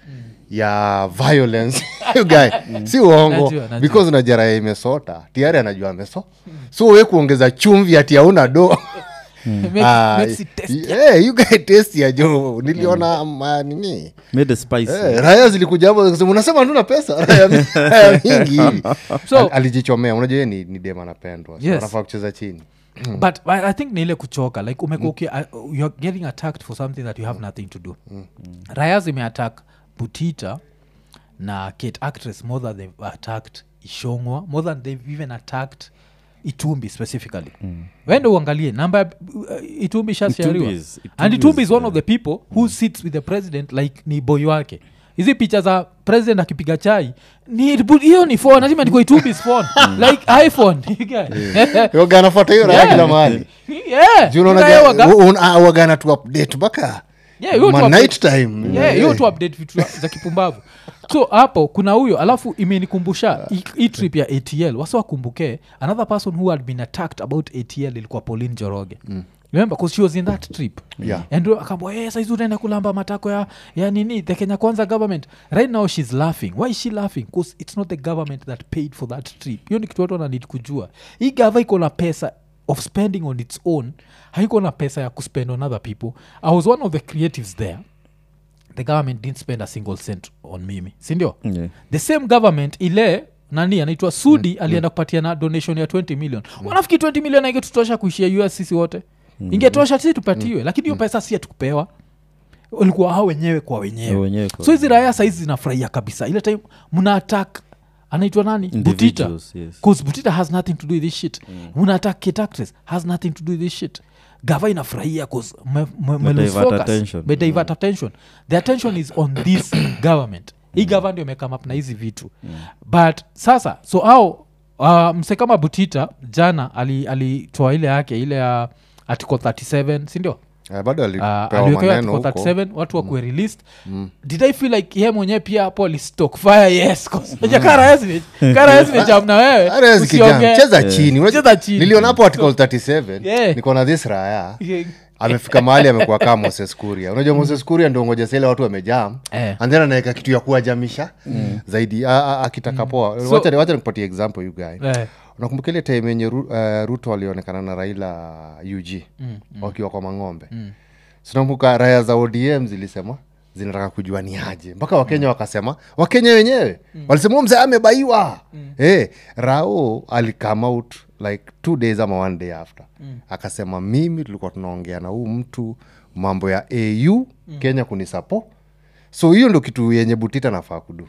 ya violence you guy si uongo Najua, najua. because unajara imesota tiari anajua ameso so we kuongeza chumvi ati auna do Makes- Ah, makes it tasty. eh, you guy taste ya jo niliona ma- nini made a spicy Eh, raya zilikuja hapo zikasema, unasema tuna pesa raya mi- raya mingi hivi So- Al- alijichomea unajua yeye ni, ni dem anapendwa so Yes. anafaa kucheza chini but I, i think ni ile kuchoka like umekuwa uki- uh, you're getting attacked for something that you have nothing to do raya zimeattack butita na kate actress more than they've attacked ishongwa more than they've even attacked itumbi specifically mm. wende uangalie namba ya, uh, itumbi shashariwa Itumbi is- and Itumbi itumbi is, is one of the people who sits with the president like ni boy wake hizi picha za president akipiga chai ni hiyo ni phone lazima ndiko itumbis phone like iphone yoga anafuata hiyo raya Yeah. kila mahali yeah. Juu Ila unaona yeye ga- waga- u- un- ah, waga anatu update mpaka Yeah, hiyo tu Ma update- night time Yeah, hiyo tu update vitu za- za kipumbavu so hapo kuna huyo alafu imenikumbusha hii- hii trip ya atl wasi wakumbuke another person who had been attacked about atl ilikuwa pauline joroge remember because she was in that trip Yeah. and akambwa hey, saizi unaenda kulamba matako ya, ya nini the kenya kwanza government right now she's laughing why is she laughing bcause it's not the government that paid for that trip hiyo ni kitu watu wananid kujua hii gava iko na pesa of spending on its own haiko na pesa ya kuspend on other people i was one of the creatives there the government didn't spend a single cent on mimi sindio Yeah. the same government ile nani anaitwa sudi alienda kupatia na donation ya 20 million wanafiki 20 million aingetutosha kuishia us sisi wote ingetosha sisi tupatiwe lakini hiyo pesa si atukupewa ulikuwa hao wenyewe kwa wenyewe Wenyewe kwa so hizi raya saizi zinafurahia kabisa ile time mna attack anaitwa nani butita Individuals, yes. bcause butita has nothing to do with this shit mna attack kitactres has nothing to do with this shit gava inafurahia bcause me, me, me lose divert focus. attention. Me divert attention the attention is on this government hii gava ndio imekama up na hizi vitu but sasa so au uh, mse kama butita jana alitoa ali alitoa ile yake ile ya article 37 sindio Eh, bado uh, alipewa aliwekewa maneno article huko 37 watu wakuwe released did i feel like ye mwenyewe pia hapo alistock fire yes karayesmejam na wewe Hata hizi kijana, usiongee. cheza chini Unajua- Cheza chini. niliona hapo article 37 Yeah. niko na this raya amefika mahali amekuwa kaa moses kuria unajua moses kuria ndio ngoja sile watu wamejam Eh. and then anaweka kitu ya kuwajamisha zaidi a- a- akitaka poa So- wacha wacha nikupatie example you guy Eh, unakumbuka ile time yenye Ru, uh, ruto alionekana na raila ug wakiwa kwa mang'ombe sinakumbuka raya za odm zilisema zinataka kujua ni aje mpaka wakenya wakasema wakenya wenyewe walisema "Huyu mzee amebaiwa Eh, rao alikame out like two days ama one day after akasema mimi tulikuwa tunaongea na huu mtu mambo ya au kenya kunisapo so hiyo ndo kitu yenye butita nafaa kudu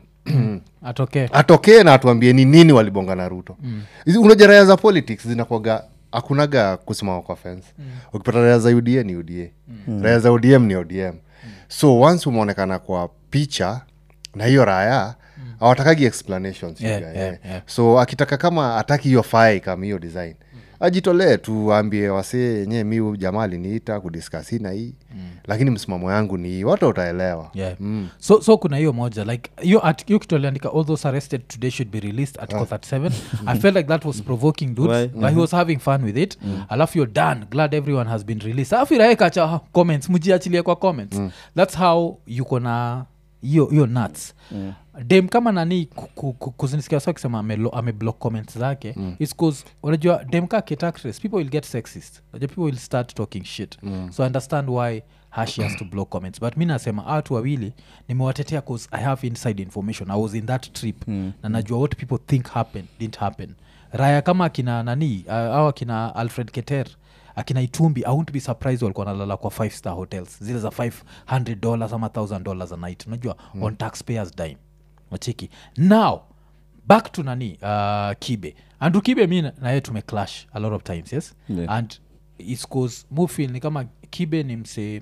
atokee atokee na atuambie ni nini walibonga na ruto mm. unajua raya za politics zinakwaga hakunaga kusimama kwa fence mm. ukipata raya za uda ni uda mm. raya za odm ni odm mm. so once umeonekana kwa picha na hiyo raya hawatakagi explanations you Yeah, guy, yeah, eh. yeah. so akitaka kama ataki hiyo fae kama hiyo design ajitolee tu ambie wasee yenyewe mi huyu jamaa aliniita kudiskasi na hii mm. lakini msimamo yangu ni hii watu utaelewa yeah. so, so kuna hiyo moja like hiyo art- hiyo kitu aliandika all those arrested today should be released article 37 i felt like that was provoking dudes Why? but he was having fun with it alafu you're done glad everyone has been released alafu iraekacha comments mjiachilie kwa comments that's how yuko na hiyo hiyo nuts dem kama nani ku- ku- ku- kuzinisikia wasa akisema amelo- ameblock comments zake mm. is cause unajua dem ka kitactress people will get sexist unajua people will start talking shit so i understand why her she has to block comments but mi nasema watu wawili nimewatetea cause i have inside information i was in that trip mm. na najua what people think happen didn't happen raya kama akina nani uh, au akina alfred keter akina itumbi i won't be surprised walikuwa nalala kwa five star hotels zile za 500 dollars ama 1000 dollars a night unajua mm. on taxpayers dime wacheki now back to nani uh, kibe andu kibe mi na- naye tumeclash a lot of times yes Yeah. and its cause mufil ni kama kibe ni msee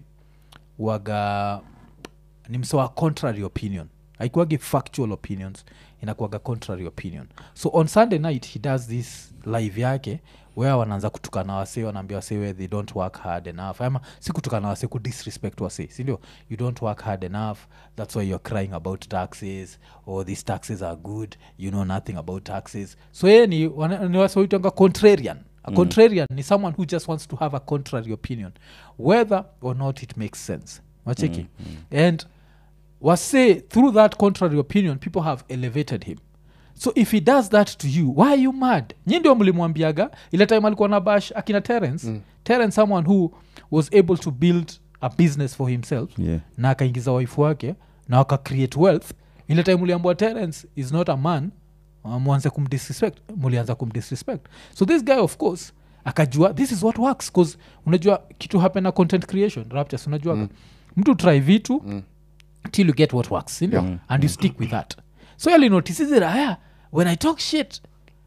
waga ni mse wa contrary opinion haikuwagi factual opinions inakuwaga contrary opinion so on sunday night he does this live yake where wanaanza kutukana wase wanaambia wase where they don't work hard enough ama si kutukana wase kudisrespect wase sindio you don't work hard enough that's why you're crying about taxes or these taxes are good you know nothing about taxes so yeye ni, wana- ni wase waitanga contrarian a contrarian ni someone who just wants to have a contrary opinion whether or not it makes sense wacheki and wase through that contrary opinion people have elevated him so if he does that to you why are you mad nyi ndio mlimwambiaga ile time alikuwa na bash akina terence mm. terence someone who was able to build a business for himself Yeah. na akaingiza waifu wake na waka create wealth ile time uliambua terence is not a man uh, mwanze kumdisrespect mulianza kumdisrespect so this guy of course akajua this is what works bcause unajua kitu happen na content creation raptures unajua mm. mtu try vitu mm till you get what works sindio Yeah. and you stick with that so yalinotisisi raya when i talk shit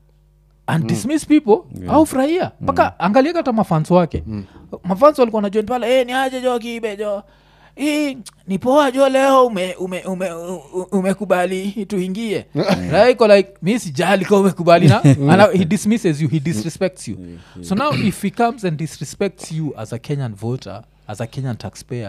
and dismiss people yeah. au furahia mpaka angalia hata mafans wake mm. mafans walikuwa najoin pale hey, ni aje jo kibe jo hii ni poa jo leo ume ume ume u- umekubali tuingie raiko like mi sijali ka umekubali na and he dismisses you he disrespects you so now if he comes and disrespects you as a kenyan voter as a kenyan taxpayer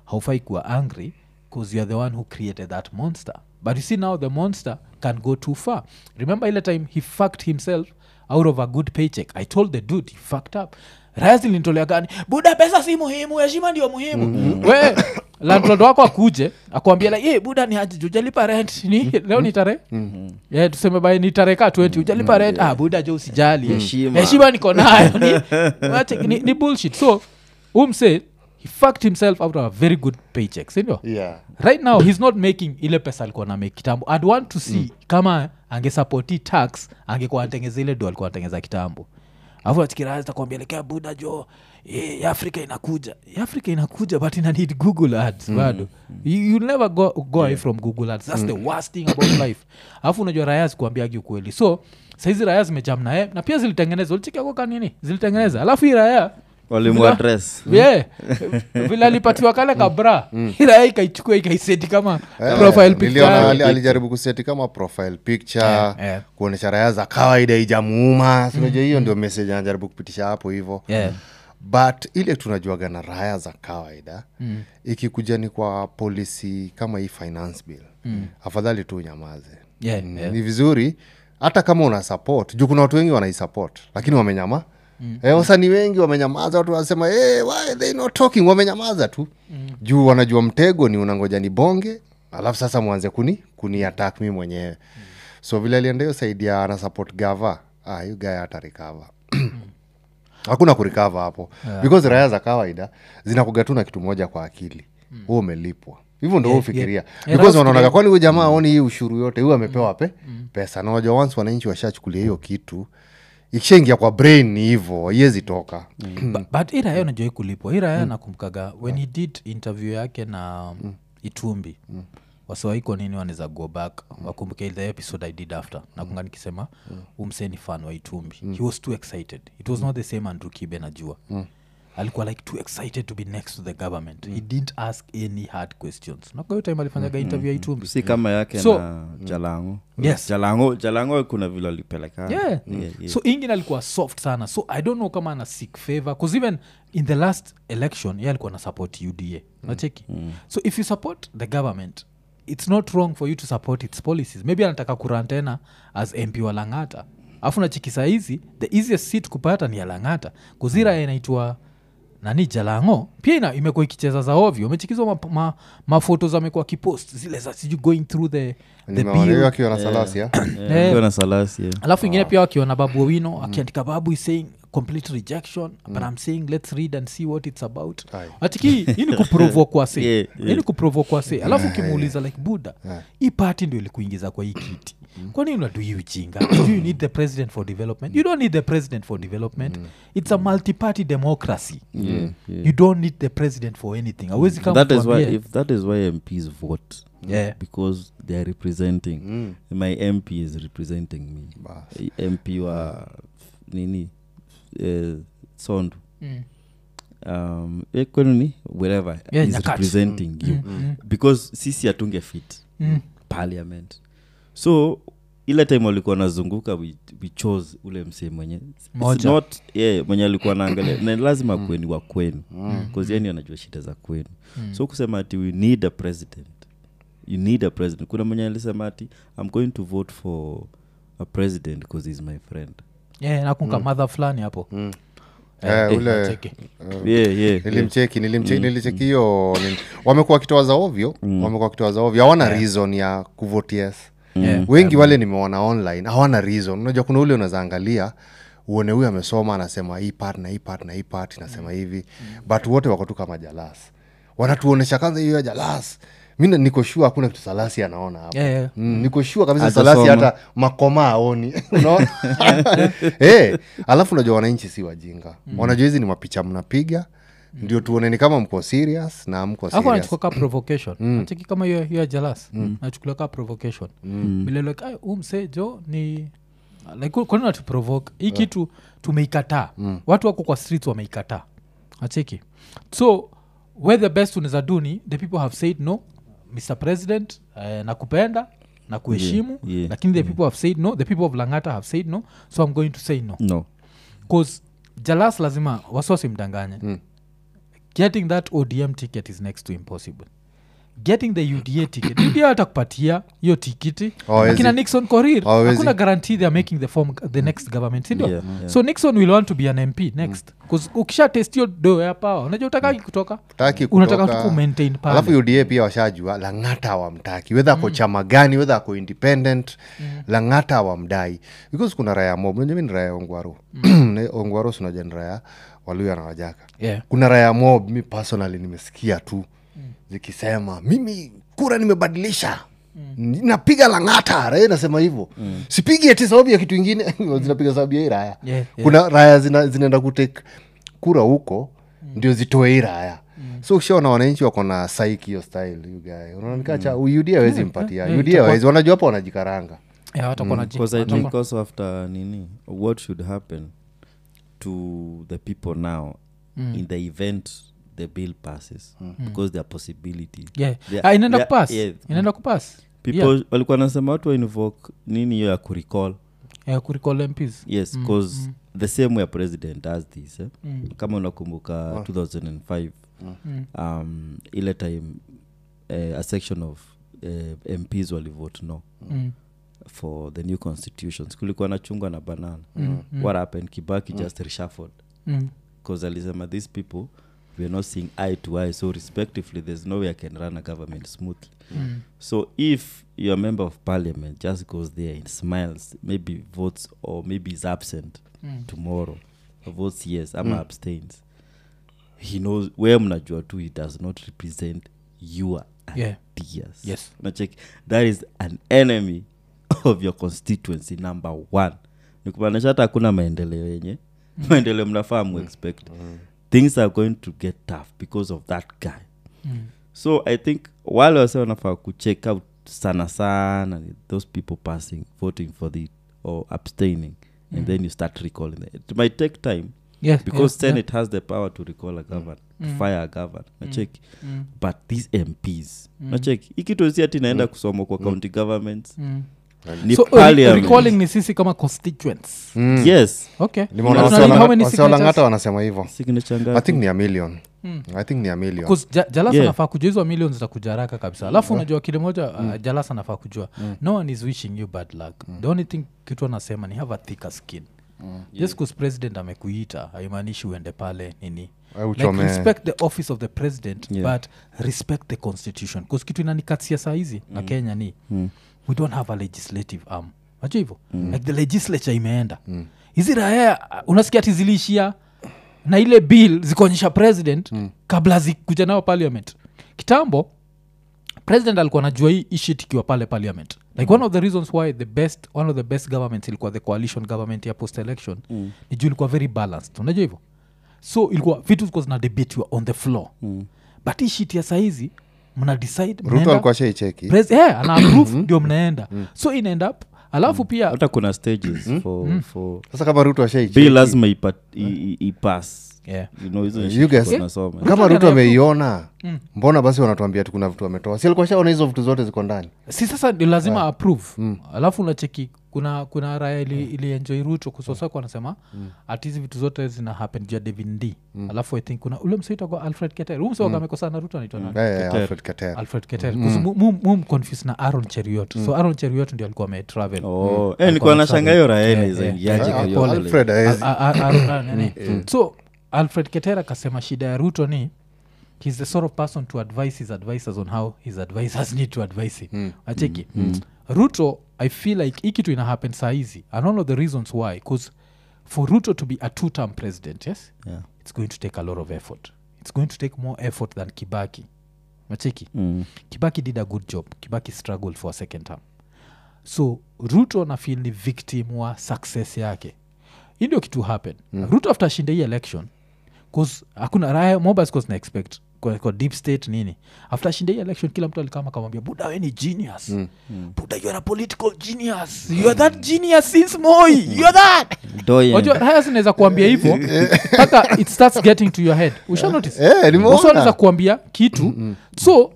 haufai kuwa angry because youare the one who created that monster but you see now the monster can go too far remember ile time he fucked himself out of a good paycheck i told the dude he fucked up raya zilinitolea gani buda pesa si muhimu heshima ndio muhimu mm-hmm. we landlord wako akuje akuambia like, hey, buda ni aji ujalipa rent ni leo ni tare mm-hmm. yeah, tuseme bai ni tare ka 20 ujalipa rent ah, buda jo usijali Heshima. heshima niko nayo ni, wache- ni, ni bullshit so umse he fucked himself out of a very good paycheck sindio yeah right now he's not making ile pesa alikuwa na make kitambo i'd want to see mm. kama angesapoti tax angekuwa anatengeza ile do alikuwa anatengeza kitambo afu achikiraatakwambia lekea buda jo eh, afrika inakuja Eh, afrika inakuja but ina need google ads bado you, you'll never go, go away from google ads that's the worst thing about life alafu unajua raya zikuambiagi ukweli so saizi raya zimejam naye na pia zilitengeneza ulichikiakoka nini zilitengeneza alafu hii raya walimuadres yeah. vile alipatiwa kale kabra ila ikaichukua ikaiseti kama profile picture niliona yake. ali- alijaribu kuseti kama profile picture Eh, eh. kuonyesha raya za kawaida ijamuuma sinajua hiyo ndio message anajaribu kupitisha hapo hivo Yeah. but ile tunajuaga na raya za kawaida mm. ikikuja ni kwa polisi kama hii finance bill mm. afadhali tu unyamaze Yeah, Mm, yeah. ni vizuri hata kama una support juu kuna watu wengi wanaisupport lakini wamenyama mm. e, wasanii wengi wamenyamaza watu wanasema hey, why they not talking wamenyamaza tu mm. juu wanajua mtego ni unangoja ni bonge alafu sasa mwanze kuni kuni attack mi mwenyewe mm. so vile alienda hiyo saidi ya ana support gava ah, hiyo gaya hata recover hakuna kurikava hapo yeah. because raya za kawaida zinakuga tu na kitu moja kwa akili huo umelipwa hivyo ndo Yeah, ufikiria yeah. Yeah, because that's wanaonaga great. kwani huyu jamaa aoni hii ushuru yote huyu amepewa pe pesa na unajua once wananchi washachukulia hiyo kitu ikishaingia kwa brain ni hivo haiwezi toka Bu- but hii raya unajua kulipwa hii raya nakumkaga when he did interview yake na itumbi wasiwaiko nini wanaweza go back wakumbuke the episode i did after nakunga nikisema umseni fan wa itumbi he was too excited it was not the same andrew kibe najua alikuwa like too excited to be next to the government he didn't ask any hard questions nakahiyo time alifanyaga interview ya itumbi si kama yake So- na jalango Yes. jalango jalango kuna vile alipeleka yeah. Yeah, yeah. so ingine alikuwa soft sana so i don't know kama ana seek favor bcause even in the last election ye alikuwa na support uda nacheki so if you support the government it's not wrong for you to support its policies maybe anataka kuran tena as mp wa langata afu nachiki saa hizi the easiest seat kupata ni ya langata kuzira inaitwa nani jalango pia ina, imekuwa ikicheza za ovyo umechikizwa mafoto ma, mafotos amekuwa kipost zile za siju going through the, the Nimeona hiyo bill akiwa na salasia Yeah, akiwa na salasi yeah. alafu ingine pia wakiona babu owino akiandika babu is saying complete rejection but i'm saying let's read and see what it's about Aye. atiki hii ni kuprovokwa se Yeah, hii yeah. ni kuprovokwa se alafu ukimuuliza like buda hii party ndio ilikuingiza kwa hii kiti kwani unadu hii ujinga do you need the president for development you don't need the president for development it's a multi-party democracy Yeah, yeah. you don't need the president for anything awezi kama that is why tuambie- if that is why mps vote Yeah. because they are representing my mp is representing me Bas. mp wa nini uh, sondu Mm. um, eh, kwenu ni wherever Yeah, is Nyakach. representing you mm. because sisi hatunge fit Mm. parliament so ile time walikuwa nazunguka we, we chose ule msee mwenye It's Moja. not yeah, mwenye alikuwa naangalia na lazima kweni wa kwenu bcause yani anajua shida za kwenu so kusema ati we need a president you need a president kuna mwenye alisema ati i'm going to vote for a president because he's my friend yeah, nakunka madha fulani hapo Eh, eh, ule- nacheki. yeah, yeah, yeah. nilimcheki nilimcheki nilicheki hiyo nini- wamekuwa wakitoa za ovyo wamekuwa wakitoa za ovyo hawana reason ya kuvote yes Yeah. wengi wale nimeona online hawana reason unajua kuna ule unaweza angalia uone huyu amesoma anasema hii part na hii part na hii part inasema hivi but wote wako tu kama jalas wanatuonesha kwanza hiyo ya jalas mi na- niko shua hakuna kitu salasi anaona hapa Yeah, yeah. Mm, niko shua kabisa Hajasoma. salasi hata makoma aoni unaona hey, alafu unajua wananchi si wajinga wanajua hizi ni mapicha mnapiga ndio tuoneni kama mko serious na mko alafu serious anachukua ka provocation nacheki kama hiyo hiyo ya jalas nachukulia ka provocation vile like "Ai, huu msee jo ni like kwani natuprovoke hii kitu tumeikataa watu wako kwa streets wameikataa acheki so where the best unaweza do ni the people have said no mr president uh, nakupenda na kuheshimu Yeah, yeah, lakini the people have said no the people of langata have said no so i'm going to say no no bcause jalas lazima wasiwasi mdanganye getting that odm ticket is next to impossible getting the uda ticket uda watakupatia hiyo tikiti Oh, akina is it? nixon korir Oh, is hakuna it? guarantee theyare making the form the next government sindio Yeah, yeah. so nixon will want to be an mp next bcause ukisha testio do ya power unajua utakaki kutoka Hutaki unataka tu kutoka. kumaintain pale. alafu uda pia washajua langata awamtaki wedha ako chama gani wedha ako independent langata awamdai because kuna raya mob unajua mi ni raya ya ongwaro Ne- ongwaro sinaja ni raya waluya na wajaka yeah. kuna raya mob mi personally nimesikia tu zikisema mimi kura nimebadilisha napiga langata raya inasema hivyo sipigi ati sababu ya kitu ingine zinapiga sababu ya hii raya Yeah, yeah. kuna raya zina, zinaenda kutek kura huko ndio zitoe hii raya so ukishaona wananchi wako na saiki hiyo style you guy unaoneka cha uda awezi mpatia yeah, uda itakuwa- awezi wanajua hapo wanajikaranga Yeah, watakuwa na ji- because i watakuwa- think also after nini what should happen to the people now in the event the bill passes because there are possibilities Yeah. There- Ah, inaenda there- kupas yeah. inaenda kupas people Yeah. walikuwa nasema watu wainvoke nini hiyo ya kurecall yeah, kuricall mps yes because the same way a president does this eh? kama unakumbuka 2005 um, ile time uh, a section of uh, mps walivote no Mm. for the new constitutions kulikuwa na chungwa na banana what happened kibaki just reshuffled Mm. because alisema these people weare not seeing eye to eye so respectively there's no way i can run a government smoothly Mm. so if your member of parliament just goes there and smiles maybe votes or maybe is absent Mm. tomorrow votes yes ama abstains he knows where mnajua tu he does not represent your Yeah. ideas Yes. nachek that is an enemy of your constituency number one nikumaanisha hata hakuna maendeleo yenye maendeleo mnafaa muexpect things are going to get tough because of that guy Mm. so i think wale wase wanafaa kucheck out sana sana ni those people passing voting for the or abstaining and then you start recalling them. it might take time Yeah, because yeah, senate has the power to recall a governor to fire a governor nacheki Mm. but these mps nacheki ikitosi ati naenda kusoma kwa county governments Mm. ni so uh, parliament. recalling ni sisi kama constituents yes okay Nimeona Na wase tunani- wana- how many wase walangata signatures? wanasema hivyo signature i ngapi? think ni a million i think ni a million 'Cause Ja- jalasa Yeah. nafaa kujua hizo millions zitakuja haraka kabisa alafu unajua kile moja uh, jalasa nafaa kujua no one is wishing you bad luck the only thing kitu anasema ni have a thicker skin just bcause president amekuita haimaanishi uende pale nini Au like uchome- respect the office of the president Yeah. but respect the constitution bcause kitu inanikatia saa hizi na kenya ni we don't have a legislative arm najua hivyo like the legislature imeenda hizi raya unasikia ati ziliishia na ile bill zikuonyesha president kabla zikuja nao parliament kitambo president alikuwa najua hii ishit ikiwa pale parliament like one of the reasons why the best one of the best governments ilikuwa the coalition government ya post election mm. ni juu ilikuwa very balanced unajua hivyo so ilikuwa vitu zikuwa zina debatiwa on the floor mm. but hii shit ya saizi mna decide ruto mnaenda- alikuwa shaicheki Pres- yeah, ana approve ndio mnaenda so inaenda up alafu pia hata kuna stages for, for sasa kama ruto bill ashaicheki lazima ipa- i- i- ipass yeah. you know hizo You shit guys- tuko nasoma. kama Ruto ruto ana- ameiona mbona basi wanatuambia tu kuna vitu ametoa si alikuwa shaona hizo vitu zote ziko ndani si sasa ndio lazima approve alafu unacheki kuna kuna raya ili, ilienjoi ruto kusosako anasema mm. ati hizi vitu zote zina happen juu ya david d alafu i think kuna ule msaitagwa alfred keter huu msewaka amekosana na ruto anaitwa nani Eh, eh, Alfred Keter. alfred keter mumconfuse na aron cheriot so aron cheriot ndio alikuwa ametravel Oh, eh, nilikuwa nashanga hiyo Yeah, raeni yeah. zaingiaje Yeah, kwa hiyo pole. pale. Alfred haezi. A- a- a- Aaron- ah, nini. so alfred keter akasema shida ya ruto ni he's the sort of person to advise his advisors on how his advisors need to advise him acheki ruto i feel like hii kitu ina happen saa hizi and one of the reasons why bcause for ruto to be a two term president yes Yeah. it's going to take a lot of effort it's going to take more effort than kibaki macheki Mm. kibaki did a good job kibaki struggled for a second term so ruto na feel ni victim wa success yake hii ndio kitu happen mm. ruto after ashinde hii election cause hakuna raya mobile cause na expect kwa, kwa deep state nini after ashinde hii election kila mtu alikama akamwambia buda we ni genius mm. buda you are a political genius you are that genius since moi you are that Doyen. wajua raya zinaweza kuambia hivyo mpaka it starts getting to your head usha notice Eh, nimeona. Boss anaweza kuambia kitu so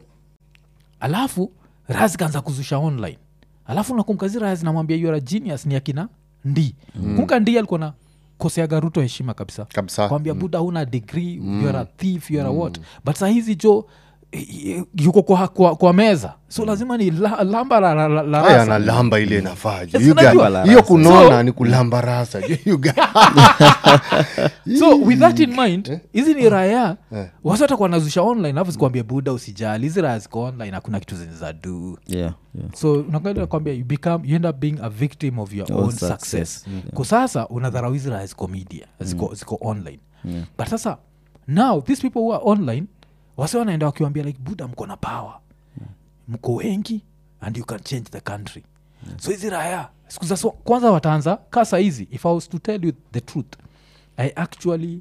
alafu raha zikaanza kuzusha online alafu nakumkazi raha zinamwambia you are a genius ni akina ndi mm. kumka ndi alikuwa na koseaga ruto heshima kabisa kabisa kwambia buda huna degree mm. youare a thief youare a what but sahizi jo i- i- yuko kwa, kwa, kwa meza so lazima ni la, lamba la, la, la, la haya rasa. analamba ile inafaa ju. Yes, You guy- unajua. hiyo kunona So- ni kulamba rasa ju. You guy- so with that in mind hizi ni raya wasi watakuwa nazusha online alafu zikuambia buda usijali hizi raya ziko online hakuna kitu zenye za du yeah, yeah. so unakwenda kwambia you become you end up being a victim of your Own own success. success kwa sasa unadharau hizi raya ziko media ziko, ziko online but sasa now these people who are online wase wanaenda wakiwambia like buda mko na power mko wengi and you can change the country so hizi raya siku za so, kwanza wataanza ka sahizi if i was to tell you the truth i actually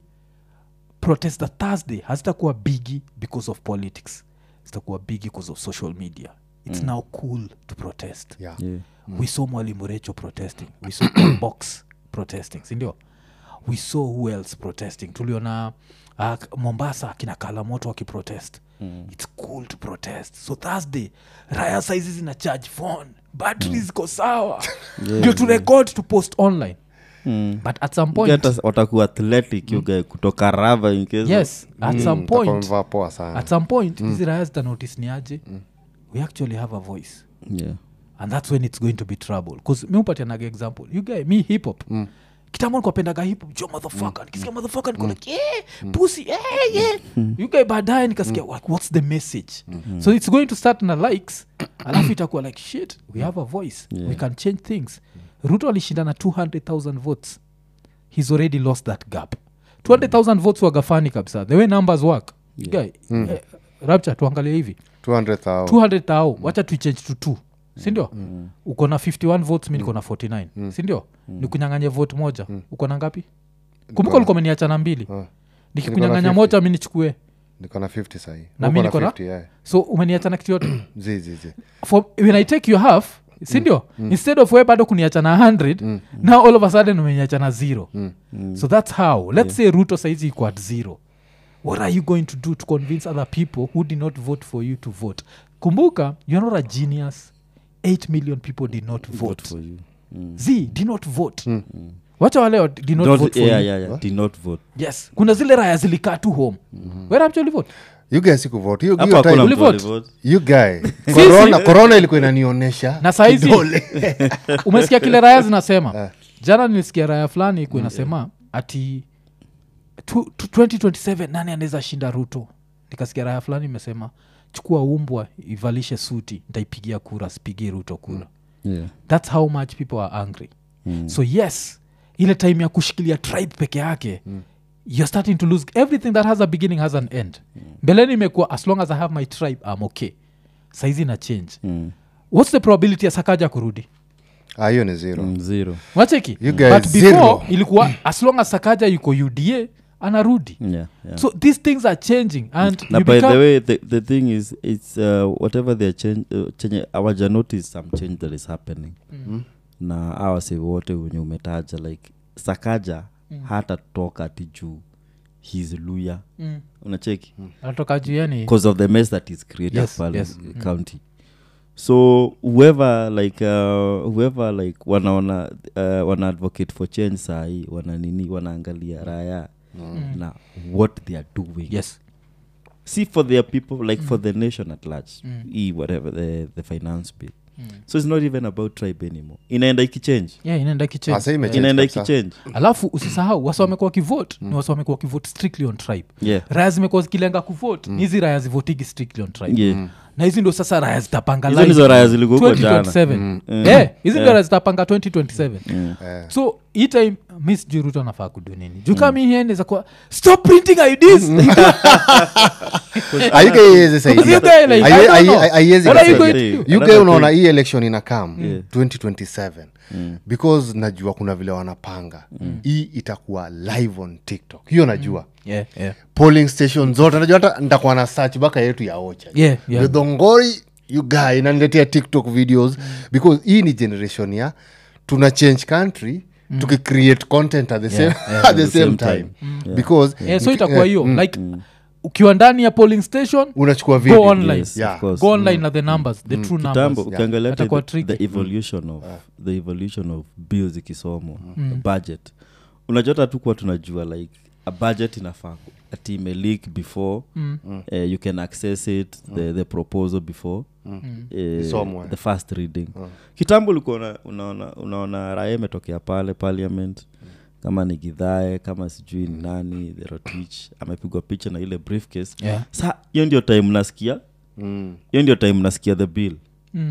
protest the thursday hazitakuwa bigi because of politics zitakuwa bigi because of social media it's now cool to protest Yeah. Yeah. we saw mwalimu recho protesting we saw box protesting sindio we saw who else protesting tuliona uh, mombasa akina kalamoto wakiprotest mm. its cool to protest so thursday raya saizi zina charge phone battery ziko sawa ndio tu record to post online Mm. but at some point Hata watakuwa athletic you guy kutoka rava in case yes at some Mtakuwa point mmevaa poa sana at some point hizi raya zitanotice ni aje we actually have a voice yeah. and that's when it's going to be trouble bcause mi upatianaga example you guy mi hip hop mm. kitambo nikuapendaga hip hop jo motherfucker nikisikia motherfucker niko like yeah pussy yeah yeah you guy baadaye nikasikia like, what's the message so it's going to start na likes alafu itakuwa like shit we have a voice we can change things ruto alishinda na 200000 votes he's already lost that gap 200000 votes wagafani kabisa the way numbers work You guy eh, rapture tuangalie hivi 200,000. 200 tao wacha tuichange to two sindio uko na 51 votes mi niko na 49 sindio ni kunyanganya vote moja uko na ngapi kumbuka ulikuwa umeniacha na mbili Ah. nikikunyanganya 50. moja mi nichukue niko na 50 sahii Na Uko mi niko na? 50, yeah. so umeniacha na kitu yote Zi, zi, zi. For, when i take your half sindio instead of we bado kuniacha na 100 now all of a sudden umeniacha na zero so that's how let's say ruto saizi iko at zero what are you going to do to convince other people who did not vote for you to vote kumbuka you're not a genius 8 million people did not vote, Vote for you. Mm. z did not vote wacha wale wa- did not Don't- vote for yeah, you yeah, yeah. Did not vote. yes kuna zile raya zilikaa tu home where actually vote You guys sikuvote. Hiyo- Hapa hiyo hakuna time- mtu Ulivote? alivote. You guy. corona corona ilikuwa inanionyesha na saizi kidole. umesikia kile raya zinasema jana nilisikia raya fulani ikuwa inasema ati tu- tu- 2027 nani anaweza shinda ruto nikasikia raya fulani imesema chukua umbwa ivalishe suti ntaipigia kura sipigie ruto kura Yeah. thats how much people are angry mm. so yes ile time ya kushikilia tribe peke yake mm. you're starting to lose everything that has a beginning has an end mm. mbeleni imekuwa as long as i have my tribe i'm okay saizi na change Mm. what's the probability ya sakaja kurudi Ah, hiyo ni zero Mm, zero. wacheki You guys, but before zero. ilikuwa as long as sakaja yuko uda anarudi Yeah, yeah. so these things are changing and na you by become, the way the, the thing is its uh, whatever they're change, uh, change awaja notice some change that is happening Mm. na awase wote wenye umetaja like sakaja mm. hata toka ati juu his luya Mm. unacheki anatoka juu yani because of the mess that is created Yes, pale yes. uh, county so whoever like uh, whoever like wanaona uh, wana advocate for change sahii wana nini wanaangalia raya na what they are doing yes see for their people like for the nation at large e whatever the, the finance bill so it's not even about tribe anymore inaenda ikichange yeah inaenda Ah, kichange sasa imechange inaenda kabisa. ikichange alafu usisahau wasi wamekuwa kivote ni wasi wamekuwa kivote strictly on tribe yeah raya zimekuwa zikilenga kuvote ni hizi raya zivotigi strictly on tribe yeah na hizi ndo sasa raya zitapanga hizo line ndizo raya zilikuwa huko jana 2027 Eh, hizi ndo raya zitapanga 2027 Eh. so hii time mi sijui ruto anafaa kudu nini juu kama hii ende za kuwa stop printing ids Ah, you guy haiwezi saidia. You guy like, I Haiwe- don't hai- know. hai- haiwezi What are you kusaidia. going to do? You guy Another unaona thing. hii election ina kam Yeah. 2027 because najua kuna vile wanapanga hii itakuwa live on tiktok hiyo najua yeah, yeah. polling station zote najua hata nitakuwa na search baka yetu ya ocha Yeah, yeah. Githongori, you guy inaniletea tiktok videos because hii ni generation ya tuna change country tukicreate content at the same, at the same time, because Yeah, so mki- itakuwa eh, hiyo like ukiwa ndani ya polling station unachukua go video online Yes, Yeah. of course. go online na the numbers the true kitambo numbers ukiangalia Atakuwa hata the, tricky. the evolution of the evolution of bills ikisomwa budget unajota tu kuwa tunajua like a budget inafaa ku- ati imeleak before Mm. uh, you can access it the, the proposal before uh, Isomwe. the first reading kitambo ulikuwa una- unaona unaona raya imetokea pale parliament kama ni gidhae kama sijui ni nani the rotich amepigwa picha na ile briefcase Yeah. sa hiyo ndio time nasikia Mm. hiyo ndio time nasikia the bill Mm.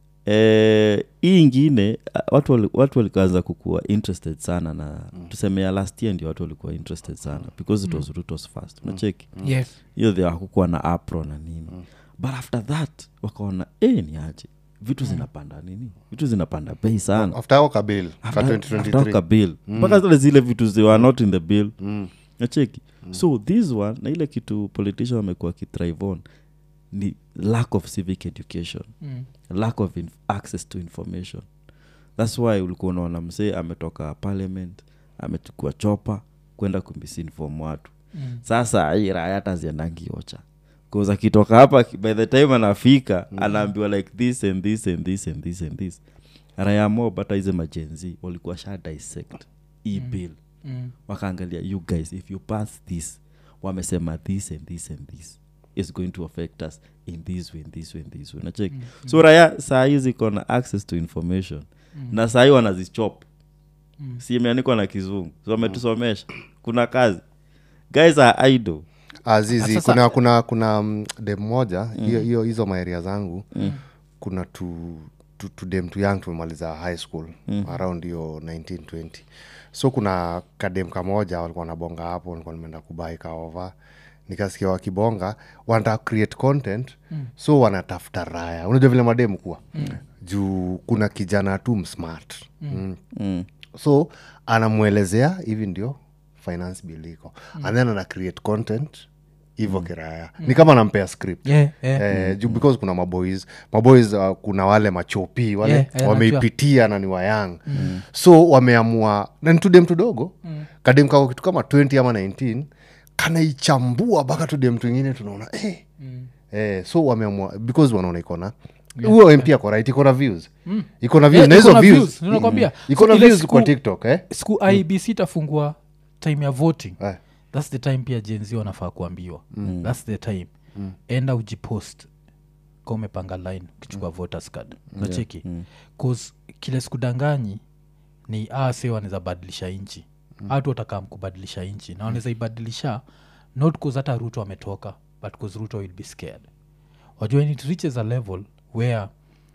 Eh, hii ingine ah, watu wali- watu walikaanza kukuwa interested sana na mm. tuseme ya last year ndio watu walikuwa interested sana because it was rutos fast unacheki yes hiyo the hakukuwa na apro na nini but after that wakaona e ni aje vitu zinapanda nini vitu zinapanda bei sana after ao kabil ka After- after 2023 ka bill mpaka zile zile vitu zi were not in the bill nacheki so this one na ile kitu politician wamekuwa kithrive on ni lack of civic education Mm. lack of inf- access to information thats why ulikuwa unaona msee ametoka parliament amechukua chopa kwenda kumisinform watu Mm. sasa hii raya hata ziendangiocha bcause akitoka hapa ki- by the time anafika mm. anaambiwa like this and this and this and this and this raya mob hata hizi majenzi walikuwa sha dissect hii bill Mm. wakaangalia you guys if you pass this wamesema this and this and this is going to affect us in this way in this way in this way nacheki mm. so raya saa hii ziko na access to information mm. na saa hii wanazichop mm. si imeandikwa na kizungu so wametusomesha kuna kazi guys are idle azizi Sasa- kuna kuna kuna mm, dem moja hiyo hiyo hizo maeria zangu kuna tu tu, tu dem tu young tumemaliza high school around hiyo 1920 so kuna kadem kamoja walikuwa nabonga hapo nilikuwa nimeenda kubai kaova nikasikia wakibonga wanataka create content mm. so wanatafuta raya unajua vile mademu kuwa mm. juu kuna kijana tu msmart mm. Mm mm. so anamwelezea hivi ndio finance bill iko mm. and then ana create content hivo mm. kiraya mm. ni kama anampea script Yeah, yeah. Eh, juu because kuna maboys maboys uh, kuna wale machopi wale Yeah, yeah, wameipitia na ni wayang mm. so wameamua na ni tudem tudogo mm. kadem kako kitu kama 20 ama 19 kanaichambua mpaka tudem twingine tunaona eh, mm. eh, so wameamua because wanaona ikona huyo mp ako right iko na views iko na views Yeah, na iko hizo na views views, ninakwambia. iko na So ile views siku- kwa tiktok eh? siku ibc itafungua time ya voting Eh. thats the time pia jenzi wanafaa kuambiwa mm. thats the time mm. enda ujipost ka umepanga line ukichukua mm. voters card nacheki mm. cause kile sikudanganyi ni ase wanaweza badilisha nchi hatu watakam kubadilisha nchi na wanaweza ibadilisha not cause hata ruto ametoka but cause ruto will be scared wajua when it reaches a level where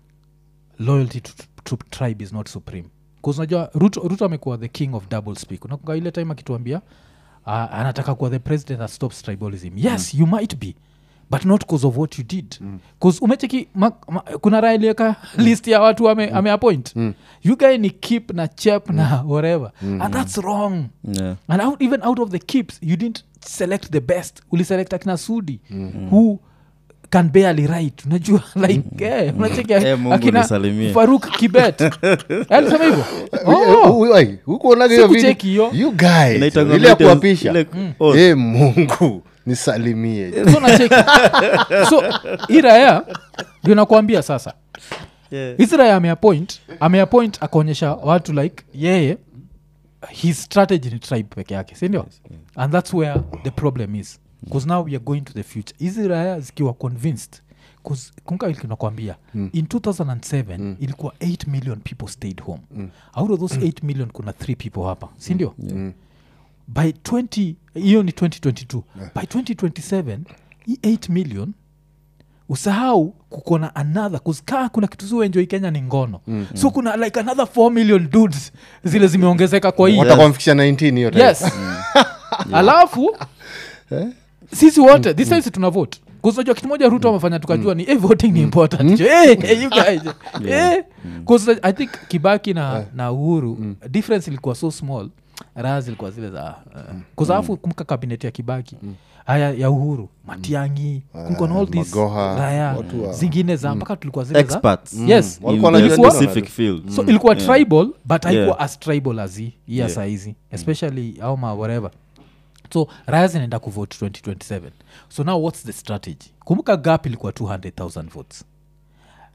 loyalty to, to tribe is not supreme bcause unajua ruto, ruto amekuwa the king of double speak unakunga ile time akituambia uh, anataka kuwa the president that stops tribalism yes mm. you might be but not cause of what you did bcause umecheki ma, ma, kuna raya iliweka list ya watu ame, ame appoint you guy ni keep na chep na whatever and that's wrong yeah. and out, even out of the keeps you didn't select the best uliselect akina sudi who can barely write unajua like eh, unacheki Eh, Mungu akina nisalimie. faruk kibet alisema hivyo oh, hukuonaga hiyo Sikucheki video hiyo. you guys Inaitangwa ile ya videos- kuapisha ile- oh, Eh, mungu nisalimie so nacheki so hii raya ndio nakuambia sasa yeah. hizi raya ameapoint ameapoint akaonyesha watu like yeye his strategy ni tribe peke yake sindio and that's where the problem is bcause now we are going to the future hizi raya zikiwa convinced kumkanakwambia mm. in 2007 mm. ilikuwa 8 million people stayed home mm. out of those 8 million kuna 3 people hapa sindio mm. by 20 hiyo ni 2022 by 2027 hii 8 million usahau kukona another kuskaa kuna kitu zuenjoi kenya ni ngono mm. so kuna like another 4 million dudes zile zimeongezeka kwa hii watakwamfikisha 19 hiyo time. yes alafu sisi wote this time si tuna vote kuzinajua kitu moja ruto amefanya tukajua ni eh, voting ni important Jo, eh, eh, you guys eh. 'Cause i think kibaki na, na uhuru difference ilikuwa so small raha zilikuwa zile za uh, kuzaafu kumka kabinet ya kibaki haya ya uhuru matiangi kulikuwa na all these Magoha, raya watu wa- zingine za mpaka tulikuwa zile za experts yes Walikuwa in wanajua the nini specific wanajua. field so ilikuwa tribal but haikuwa Yeah. as tribal as hii hii ya Yeah. saizi especially au ma whatever so raya zinaenda kuvote 2027 so now what's the strategy kumbuka gap ilikuwa 200000 votes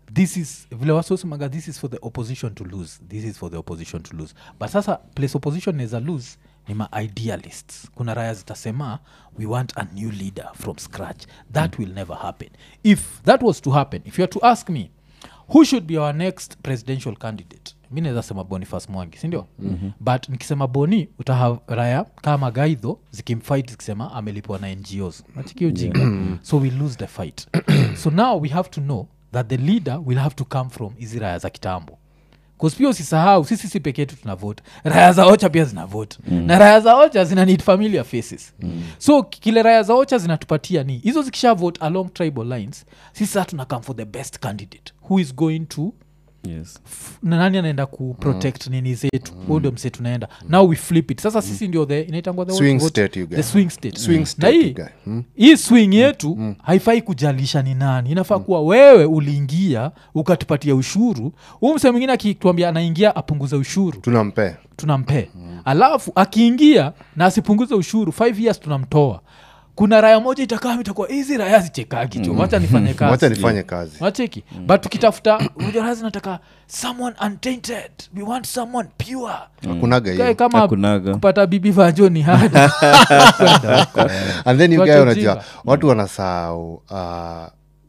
this is vile wasosemaga this is for the opposition to lose this is for the opposition to lose but sasa place opposition naweza lose ni ma idealists kuna raya zitasema we want a new leader from scratch that will never happen if that was to happen if you are to ask me who should be our next presidential candidate mi naweza sema bonifas mwangi sindio mm-hmm. but nikisema boni utaha raya kama gaidho zikimfight zikisema amelipwa na ngos nachiki ujinga so we lose the fight so now we have to know that the leader will have to come from hizi raya za kitambo bcause pia usisahau sisi si peke yetu tuna vote raya za ocha pia zina vote mm. na raya za ocha zina need familiar faces mm. so kile raya za ocha zinatupatia ni hizo zikisha vote along tribal lines sisi saa tuna come for the best candidate who is going to yes f- na nani anaenda kuprotect mm. nini zetu mm. ndio mse tunaenda now we flip it sasa sisi ndio the inaitangwa the, Swing what- what- state, you guy. the swing state Swing na state, hii you guy. Hmm? hii swing yetu haifai kujalisha ni nani inafaa kuwa wewe uliingia ukatupatia ushuru huu mse mwingine akituambia anaingia apunguze ushuru tunampea tunampee alafu akiingia na asipunguze ushuru five years tunamtoa kuna raya moja itakaa itakuwa hizi raya zichekagi cho wacha nifanye kazi wacha nifanye kazi wacheki mm. but tukitafuta ujorazi nataka someone untainted we want someone pure hakunaga Kae hiyo kama Hakunaga. kupata bibi vajo ni hadi Kwenda huko. and then you Watu guy unajua ujinga. watu wanasahau uh,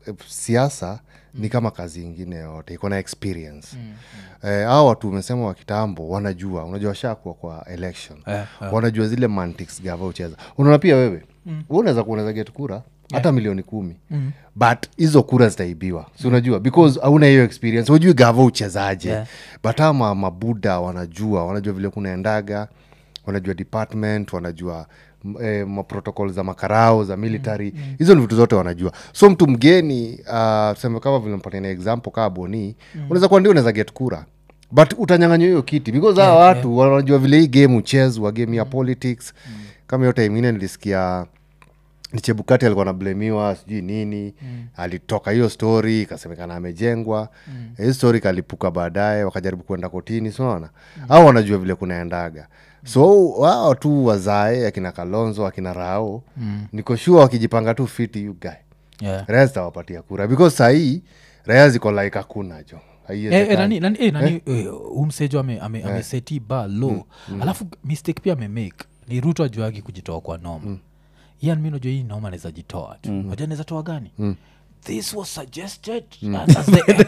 siasa ni kama kazi ingine yote iko na experience eh, au watu umesema wa kitambo wanajua unajua washakuwa kwa election Eh, wanajua zile mantics gava ucheza unaona pia wewe mm. unaweza kuunaweza get kura hata milioni kumi mm. but hizo kura zitaibiwa si unajua because hauna hiyo experience hujui gava uchezaje Yeah. but ama mabuda wanajua wanajua vile kunaendaga wanajua department wanajua m- eh, maprotocol za makarao za military hizo ni vitu zote wanajua so mtu mgeni uh, seme kama vile mpatia na example kaa boni unaweza kuwa ndio unaweza get kura but utanyanganywa hiyo kiti because hawa watu wanajua vile hii game uchezwa game ya politics kama hiyo time ingine nilisikia ni chebukati alikuwa nablemiwa sijui nini mm. alitoka hiyo story ikasemekana amejengwa mm. hii story kalipuka baadaye wakajaribu kuenda kotini sinaona mm. au wanajua vile kunaendaga so wao tu wazae akina kalonzo akina rao mm. nikoshua wakijipanga tu fiti you guy Yeah. raya zitawapatia kura because sahii raya ziko like hakuna jo Eh, eh, Haiwezekani. nani, nani, eh, nani eh, umsejo ame, ame, ameseti ba lo alafu mistake pia amemake ni ruto ajuagi kujitoa kwa noma mm. yan mi najua hii noma anaweza jitoa tu mm. najua anaweza toa gani this was suggested as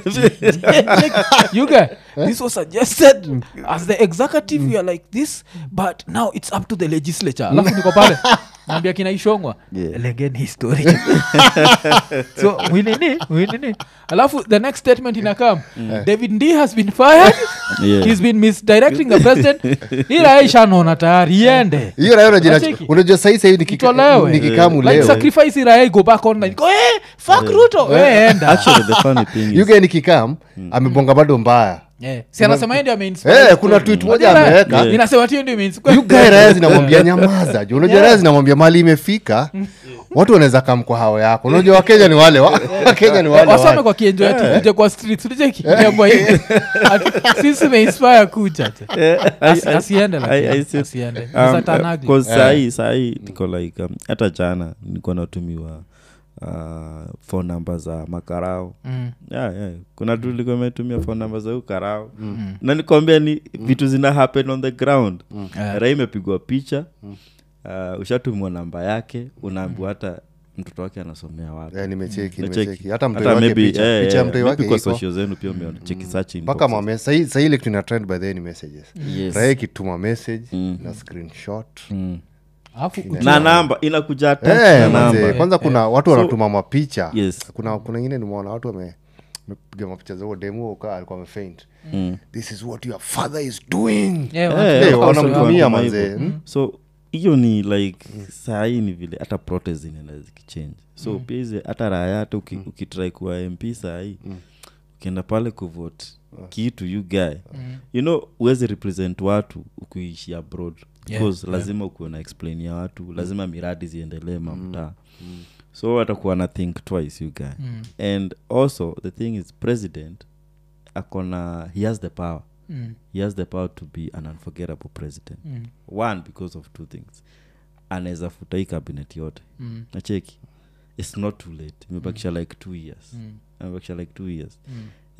the you get this was suggested as the executive you are like this but now it's up to the legislature alafu niko pale naambia kina ishongwa Yeah. legeni history so winini winini alafu the next statement inakam david d has been fired Yeah. he's been misdirecting the president ila ishanaona tayari iende hiyo raya unajua- Wacheki. unajua sahii sahii nikika- Itolewe. nikikamu like leo sacrifice irae go back online go hey, fuck ruto hey, enda actually the funny thing is yuge nikikam amebonga bado mbaya yeah. si anasema yeye ndio ameinspire Eh, kuna tweet moja Unajua raya? ameweka. inasema tio ndio imeinspire. yugae raya zinamwambia nyamaza ju unajua Yeah. raya zinamwambia mali imefika watu wanaweza kam kwa hao yako unajua wakenya ni wale wa- wakenya ni wale wasome wale. kwa kienjo ati kuja kwa street tulicheki Niambwa hivi. Ati sisi meinspire kuja tu. Asi- asiende lakini, I- I see- asiende. Um, Sasa uh, tanagi. 'cause sahii sahii niko like um, hata jana nilikuwa natumiwa uh, phone number za makarao Mm. yeah, yeah. kuna tu likuwa metumia phone number za huyu karao na nikwambia ni vitu zina happen on the ground Yeah. rai imepigwa picha uh, ushatumwa namba yake unaambiwa hata mtoto wake anasomea wapi Eh, nimecheki Nacheki. nimecheki hata mtoi Hata wake maybe, picha eh, picha ya eh, mtoi maybe wake kwa iko social zenu pia umecheki search mpaka inboxes. mame sahii sahii ile tuna trend by the ni messages Yes. raya ikituma message Mm. na screenshot Mm. Alafu kujua- na namba inakuja attached Eh, na manze, namba kwanza kuna watu So- wanatuma mapicha Yes. kuna kuna ingine nimeona watu wame mepiga mapicha zao demu ukaa alikuwa amefaint Mm. this is what your father is doing Yeah, Eh, watu- Eh, of course, wanamtumia kama manze. hivyo. Mm. so hiyo ni like sahii ni vile hata protest zinaenda zikichange so pia hizi hata raya hata uki, ukitrai kuwa mp sahii ukienda pale kuvote kitu you guy you know uwezi represent watu ukiishi abroad Yeah, because lazima ukuwe na explain ya watu lazima miradi ziendelee mamtaa so watakuwa na think twice you guy Mm. and also the thing is president akona he has the power Mm. he has the power to be an unforgettable president Mm. one because of two things anaweza futa hii cabinet yote Mm. nacheki its not too late imebakisha like two years Mm. imebakisha like two years Mm.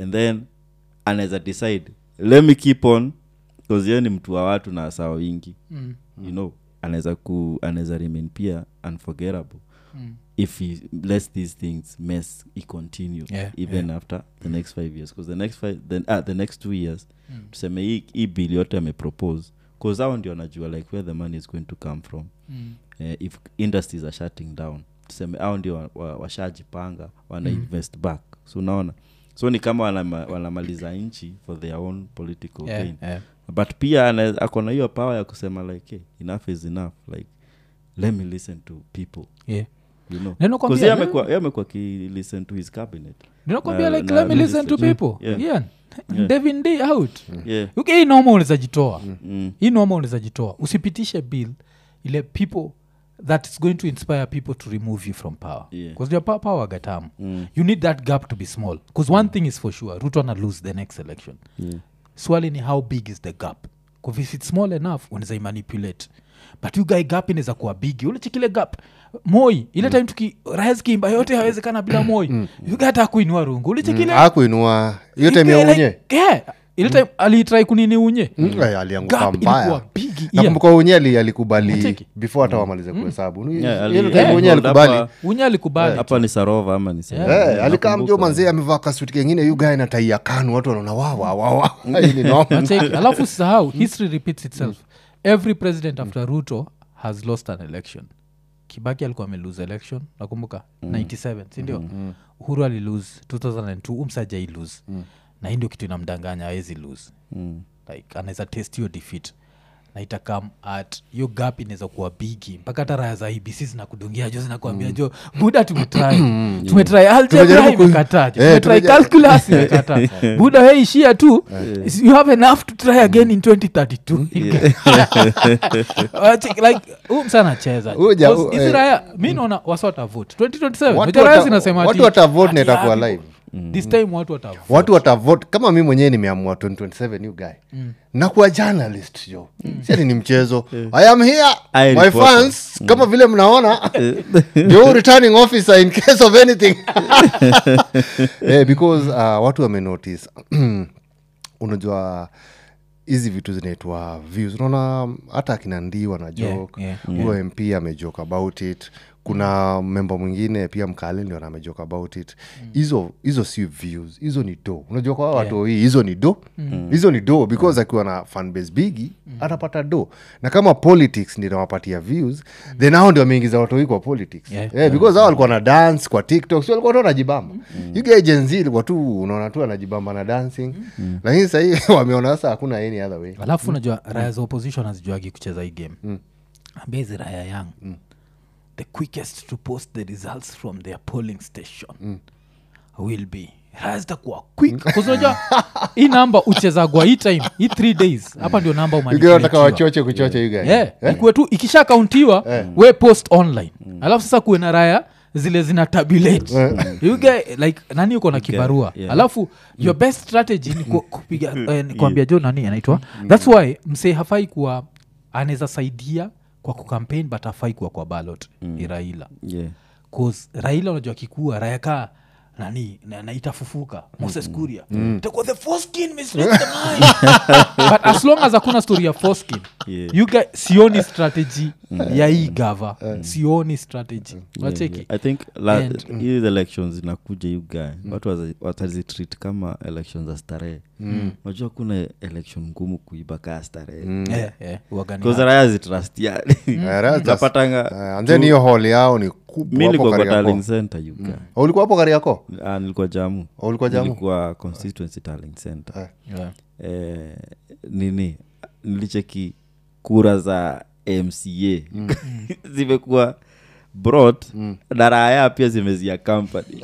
and then anaweza decide let me keep on bcause yeye ni mtu wa watu na sawa wingi Mm. you know anaweza ku anaweza remain pia unforgettable Mm. if he lets these things mess he continue Yeah, even after the next five years because the next five the, ah, the next two years tuseme hii hii bill yote amepropose bcause hao ndio anajua like where the money is going to come from Mm. eh, if industries are shutting down tuseme au ndio washajipanga wa, washajipanga, wana invest back so unaona so ni kama wanama, wanamaliza nchi for their own political Yeah, gain yeah. but pia ana- ako na hiyo power ya kusema like hey, enough is enough like let me listen to people Yeah. you know Na nakwambia, 'Cause yeye yeah. amekuwa- yeye amekuwa akilisten to his cabinet ninakwambia Na- like na let me listen to legislation. people Yeah. yeah. Yeah. devin d out yeah uki hii noma unaweza jitoa mm. hii noma unaweza jitoa usipitishe bill ile people that is going to inspire people to remove you from power Yeah. because your power, power gatamu Mm. you need that gap to be small because one thing is for sure ruto ana lose the next election yeah swali ni how big is the gap bcause if it's small enough unaweza imanipulate but you guy gap inaweza kuwa bigi ulechekile gap moi ile time tuki rais kiimba yote hawezekana bila moi you guy hata kuinua rungu ulechekile akuinua hiyo time ya unye ile time alitrai kunini unye Mm, eh, alianguka gap ilikuwa mbaya bigi yeah. nakumbuka unye ali- alikubali Unacheki? before hata wamalize kuhesabu Yeah, ali- Hiyo time yeah, unye hold alikubali hapa- unye alikubali hapa ni sarova ama ni Sarova? Eh, alikaa Nakumbuka. mjo manzee amevaa kasuti kengine yu gae na tai ya kanu watu wanaona wawawawa hii ni noma Unacheki? alafu sahau history repeats itself every president after ruto has lost an election kibaki alikuwa amelose election nakumbuka 97 sindio uhuru alilose 2002 umsajai lose na hii ndio kitu inamdanganya awezi lose Mm. like anaweza test hiyo defeat na itakam at hiyo gap inaweza kuwa bigi mpaka hata raya za ibc zinakudungia jo zinakuambia jo buda tumetry tumetry algebra Tumejaribu ku- imekataa jo. Eh, tumetry tumeja- calculus imekataa buda we ishia tu you have enough to try again in 2032 Wacheki, like huu msa anacheza Huyu ja- Because hizi eh. raya mi naona wasota vote 2027 Watu Unajua raya wata- zinasema watu ati- watavote na ati, itakuwa ah, live. this time watu watavote watu watavote kama mi mwenyewe nimeamua 2027 you guy nakuwa journalist jo siati ni mchezo i am here I my report. fans kama vile mnaona yo returning officer in case of anything eh, because uh, watu wamenotice unajua hizi vitu zinaitwa views unaona hata akina ndii wana joke yeah, huyo mp amejoke about it kuna memba mwingine pia mkale ndio amejoke about it hizo hizo si views hizo ni do unajua kwa watu Yeah. hii hizo ni do hizo ni do because akiwa na fanbase bigi atapata do na kama politics ndio nawapatia views then hao ndio wameingiza watu hii kwa politics Yeah. Eh, because hao walikuwa na dance kwa tiktok si walikuwa tu wanajibamba you guys Gen Z ilikuwa tu unaona tu anajibamba na dancing lakini sahii wameona sasa hakuna any other way alafu unajua raya za opposition hazijuagi kucheza hii game ambia hizi raya yang the quickest to post the results from their polling station will be raya zitakuwa quick 'Cause unajua hii namba uchezagwa hii time hii three days hapa ndio namba You guys wanataka umanipulatiwa. wachoche kuchoche you guys. Yeah, ikuwe tu ikisha kauntiwa we post online alafu sasa kuwe na raya zile zina tabulate you get, like nani uko na kibarua yeah. alafu your best strategy ni ku- kupiga eh, ni kuambia jo nani anaitwa thats why msee hafai kuwa anaweza saidia kwa kucampaign but hafai kuwa kwa ballot ni raila yeah cause raila unajua kikua raya kaa nani na, na itafufuka moses kuria itakuwa the foreskin misread the mind but as long as hakuna story ya foreskin Yeah. you guys, sioni strategy ya hii gava sioni strategy wacheki Yeah, i think la, And- hizi elections inakuja you guy watu waza- watazitreat kama elections za starehe unajua kuna election ngumu kuiba kaa starehe Eh, eh, uwagani Because raya zitrust yani Eh, that's just- napatanga Eh, and then hiyo hall yao ni mi kubwa hapo nilikuwa kwa Kariakoo. darling center you guy Oh, ulikuwa hapo kariako Ah, nilikuwa jamu ulikuwa jamu nilikuwa constituency darling center Yeah. eh, nini nilicheki kura za mca zimekuwa brought na raya pia zimezia company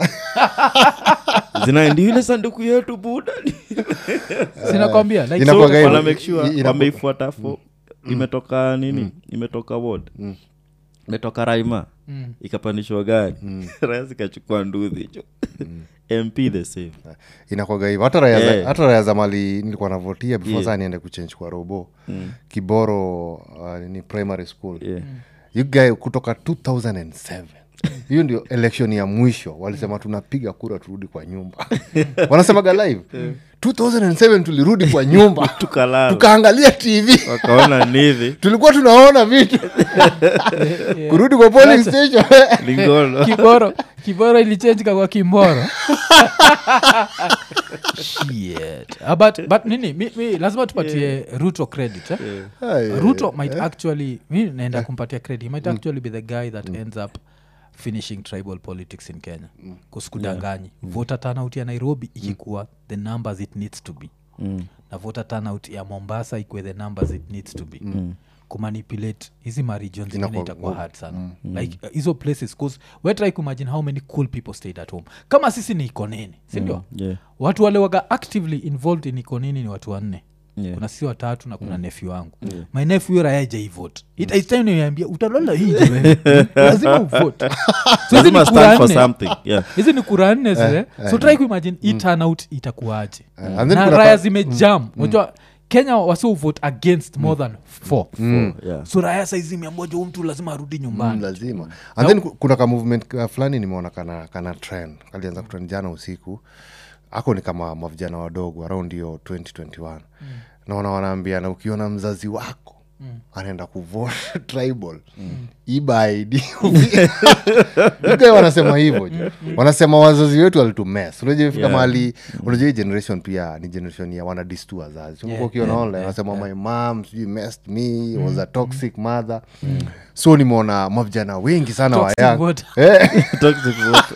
zinaendi ile sanduku yetu buda sinakwambia like, Ina- Inakuwaga so, hivyo. wana make sure I- inaku- wameifuata fo imetoka nini imetoka ward imetoka raima Mm. ikapandishwa gari raya zikachukua nduthi jo mp the same inakwaga hivyo hata raya za- Eh. hata raya za mali nilikuwa navotia before Yeah. saa niende kuchange kwa robo kiboro uh, ni primary school yeah. you guy kutoka 2007 hiyo ndio election ya mwisho walisema tunapiga kura turudi kwa nyumba wanasemaga live 2007 tulirudi kwa nyumba tukalala tukaangalia tv wakaona nivi tulikuwa tunaona vitu kurudi kwa polling station lingono kiboro kiboro ilichenjika kwa kimboro Shit. Ah, but, but nini mi, mi, lazima tupatie ruto credit eh? Hai, ruto might actually mi naenda kumpatia credit he might actually be the guy that ends up finishing tribal politics in kenya kusikudanganyi voter turnout ya nairobi ikikuwa the numbers it needs to be na voter turnout ya mombasa ikuwe the numbers it needs to be kumanipulate hizi maregions zingine Inakuwa itakuwa ngumu. hard sana like uh, hizo places cause we try kuimagine how many cool people stayed at home kama sisi ni ikonini sindio yeah. watu wale waga actively involved in ikonini ni watu wanne Yeah. kuna si watatu na kuna mm. nefi wangu yeah. my nefi huyo raya jaivot itaistainiambia utalala hii wewe. lazima uvote so hizi Lazima ni stand kura for nne something yeah hizi ni kura nne zile so try kuimagine hii turnout itakuwaje and then na kuna raya pa- zimejam unajua kenya wasio vote against more than four yeah so raya saizi imeambua jo mtu lazima arudi nyumbani Mm, lazima and then ku- kuna ka movement ka fulani nimeona kana, kana trend kalianza kutrend jana usiku ako ni kama mavijana wadogo around hiyo 2021 mm. naona wanaambiana ukiona mzazi wako mm. anaenda kuvote tribal mm. iba id Ugae wanasema hivyo jo wanasema wazazi wetu walitumes unajua fika Yeah. mahali unajua hii generation pia ni generation ya wanadistu wazazi yeah, ukiona yeah, online wanasema my mom sijui messed me was a toxic mother so nimeona mavijana wengi sana wa Toxic young voter. Eh, Toxic vote.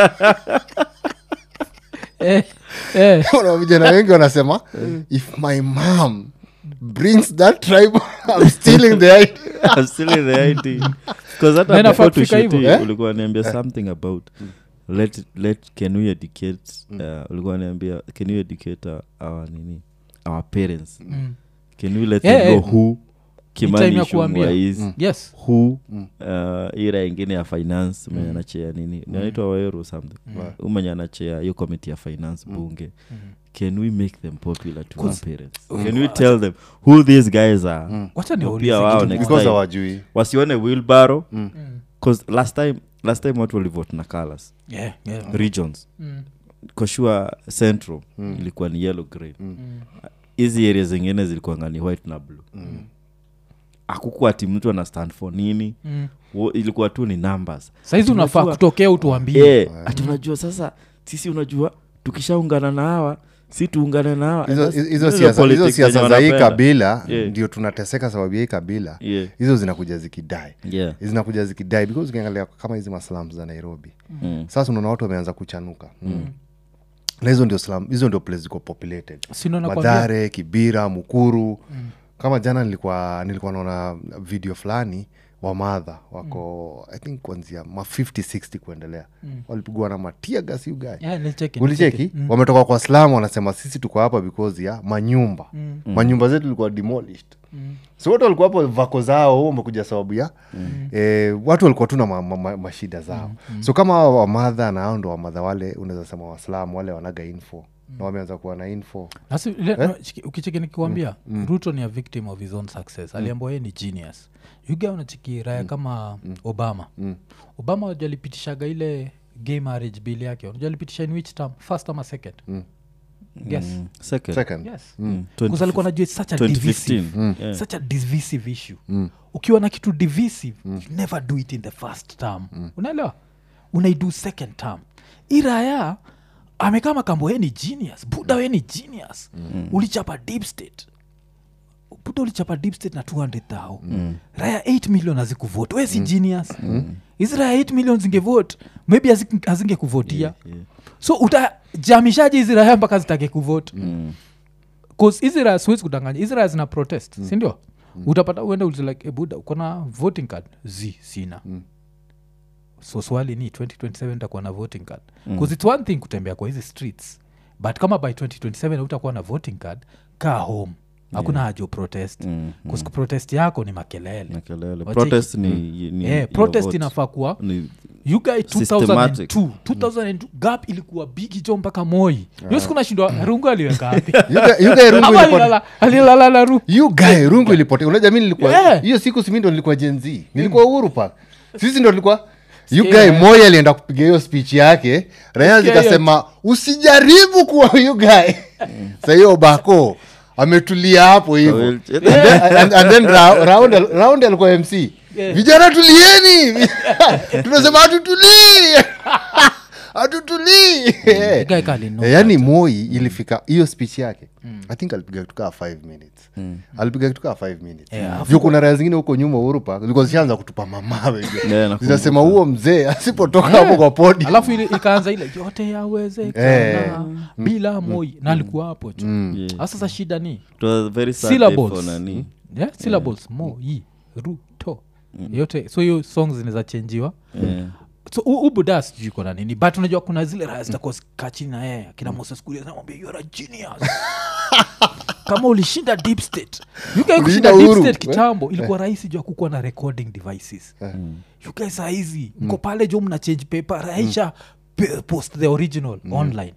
eh, eh. kuna vijana wengi wanasema if my mom brings that tribe i'm stealing the ID." I'm still in the IT. 'Cause hata Na inafaa before kufika tushuti, hivyo, eh? ulikuwa niambia something about let, let can we educate uh, ulikuwa niambia can we educate our, our nini our parents can we let Yeah, them know yeah. who time ya kimani kuambia. Ichung'wah is yes who uh, ira ingine ya finance mwenye anachea nini naitwa waero something mm. mwenye anachea hiyo committee ya finance bunge can we make them popular to our parents can we tell them who these guys are wacha Ndio niwaulize pia wao kitu next because time. hawajui wasione wilbaro bcause last time last time watu walivote na colors Yeah, yeah. regions Mm. koshua central ilikuwa ni yellow green hizi area zingine zilikuanga ni white na blue akukuwa ati mtu ana stand for nini Mm. Wo- ilikuwa tu ni numbers saizi unafaa Unajua- kutokea utuambie yeah. ati unajua sasa sisi unajua tukishaungana na hawa si tuungane na hawa hizo And that's- hizo hizo siasa hizo politics siasa zenye za hii wanapenda. kabila Yeah. ndio tunateseka sababu ya hii kabila Yeah. hizo zinakuja zikidai Yeah. zinakuja zikidai because ukiangalia kama hizi maslams za nairobi Mm. sasa unaona watu wameanza kuchanuka mm. na hizo ndio slum, hizo ndio place ziko populated Sino nakwambia. madhare kibira mukuru mm. kama jana nilikuwa nilikuwa naona video fulani wa madha wako mm. i think kuanzia ma 50 60 kuendelea mm. walipigwa na matia gasi ugae Yeah, nilicheki, ulicheki nilicheki. Mm. wametoka kwa slam wanasema sisi tuko hapa because ya manyumba mm. manyumba zetu ilikuwa demolished mm. so watu walikuwa hapo vako zao wamekuja sababu ya mm. eh, watu walikuwa tu na ma, ma, ma, mashida zao mm. so kama hao wamadha na ao ndo wamadha wale unaweza sema waslam wale wanaga info na wameanza kuwa na info Nasi- ile- no, chiki- ukicheki nikiwambia ruto ni a victim of his own success aliambua ye ni genius yuga unachiki raya kama obama obama wajua alipitishaga ile gay marriage bill yake unajua alipitisha in which term first ama second yes Mm. Second. second yes Mm. Because alikuwa najua it's such a divisive 2015 Yeah. such a divisive issue ukiwa na kitu divisive you never do it in the first term unaelewa unaidu second term iraya amekama kambo ye ni genius buda we ni genius ulichapa deep state buda ulichapa deep state na 200 thou raya 8 million hazikuvote we si genius hizi raya 8 million zingevote maybe hazi- hazingekuvotia Yeah. so utajamishaje hizi raya mpaka zitake kuvote bcause hizi raya siwezi kudanganya hizi raya zina protest sindio utapata uende ulize like ebuda uko na voting card z sina so swali ni 2027 utakuwa na voting card bcause its one thing kutembea kwa hizi streets but kama by 2027 utakuwa na voting card kaa home hakuna haja uprotest Mm, bcause protest yako ni makelele Na kelele. Wacheki. protest ni, ni Eh, your protest vote. inafaa kuwa Ni- you guy Systematic. 2002 2002 gap ilikuwa bigi jo mpaka moi yo siku nashindwa rungu aliweka wapi You guy- you guy rungu ama ilipot- alilala- alilala na ru you guy rungu ilipotea unajua mi nilikuwa Yeah. hiyo siku simi ndo nilikuwa jenz nilikuwa uhuru park sisi ndo tulikuwa you Sikia, guy eh. moi alienda kupiga hiyo speech yake raya Sikia hiyo. zikasema usijaribu kuwa you guy sa hiyo bako ametulia hapo hivo Well, and then, and, and then ra, round, round alikuwa mc vijana tulieni tunasema hatutulii hatutulii Eh. Guy kalino. Eh, yaani moi ilifika hiyo speech yake i think alipiga kitu kaa 5 minutes alipiga kitu kaa 5 minutes Yeah, juu kuna raya zingine huko nyuma urupa zilikuwa zishaanza kutupa mamawe Yeah, nakumbuka. zinasema huo mzee asipotoka hapo kwa podi alafu ile ikaanza ile yote yawezekana Eh. bila moi na alikuwa hapo chu Yeah. Ah, sasa shida ni It was a very sad day for syllables nani. yeah, syllables moi ruto yote so hiyo song zinaweza chenjiwa Yeah. so u- ubuda sijui kona nini but unajua kuna zile raya zitakuwa kachini na yeye akina moses kuria namwambia you are a genius kama ulishinda deep state You guys kushinda deep Uhuru. state kitambo ilikuwa rahisi juu ya kukuwa na recording devices you guys saa hizi mko pale jo mna change paper raisha pe- post the original online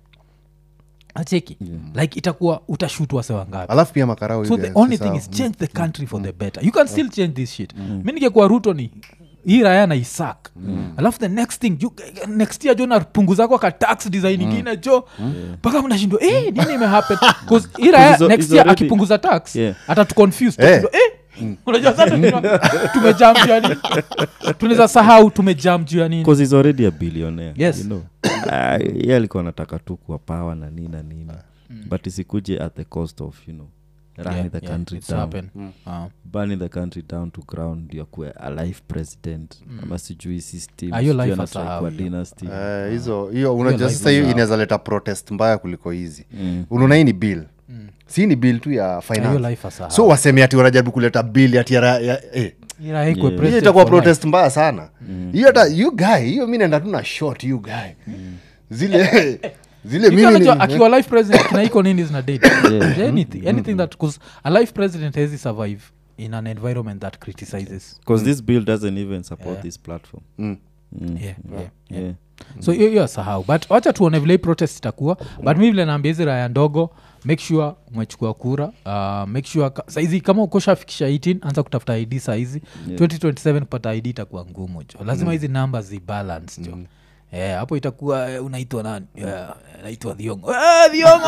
acheki like itakuwa utashutwa sewa ngapi alafu pia makarao so hivi, the only sasa, thing is change the country for the better you can still change this shit mi ningekuwa ruto ni hii raya na isak alafu the next thing you, next year jo napunguza kwa ka tax design ingine jo mpaka mnashindwa eh, nini imehappen 'Cause hii raya Because next it's year already- akipunguza tax Yeah. atatuconfuse Eh. tutashindwa, eh, unajua sasa tunajua tumejam juu ya nini tunaweza sahau tumejam juu ya nini Because he's already a billionaire Yes. you know Ah, ye alikuwa anataka tu kuwa power na nini na nini but isikuje at the cost of you know running Yeah, the yeah, country it's down happen. Ah. burning the country down to ground ndio akuwe a life president ama sijui system Ah, hiyo sijui life anatry asahau kuwa hiyo. dynasty Eh, hizo hiyo unajua life sasa hiyo is, uh, inaweza leta protest mbaya kuliko hizi unaona hii ni bill si ni bill tu ya hiyo finance life asahau. so waseme ati wanajaribu kuleta bill ati ya, ra- ya eh. Hii raya ikuwe Yeah. hiyo president itakuwa for life. protest mbaya sana hiyo hata you guy hiyo mi naenda tu na short you guy zile zile You mimi can ni- najua akiwa life president kina iko nini zina date anything anything that cause a life president hezi survive in an environment that criticizes because this bill doesn't even support Yeah. this platform Mm. Mm. yeah, yeah, yeah. Yeah. so hiyo hiyo sahau but wacha tuone vile hii protest itakuwa but mi vile naambia hizi raya ndogo make sure umechukua kura uh, make sure ka, saizi kama ukoshafikisha 18 anza kutafuta id saizi Yeah. 2027 kupata id itakuwa ngumu jo lazima hizi namba zibalance jo Eh, hapo itakuwa eh, unaitwa nani yeah, naitwa dhiongo Eh, dhiongo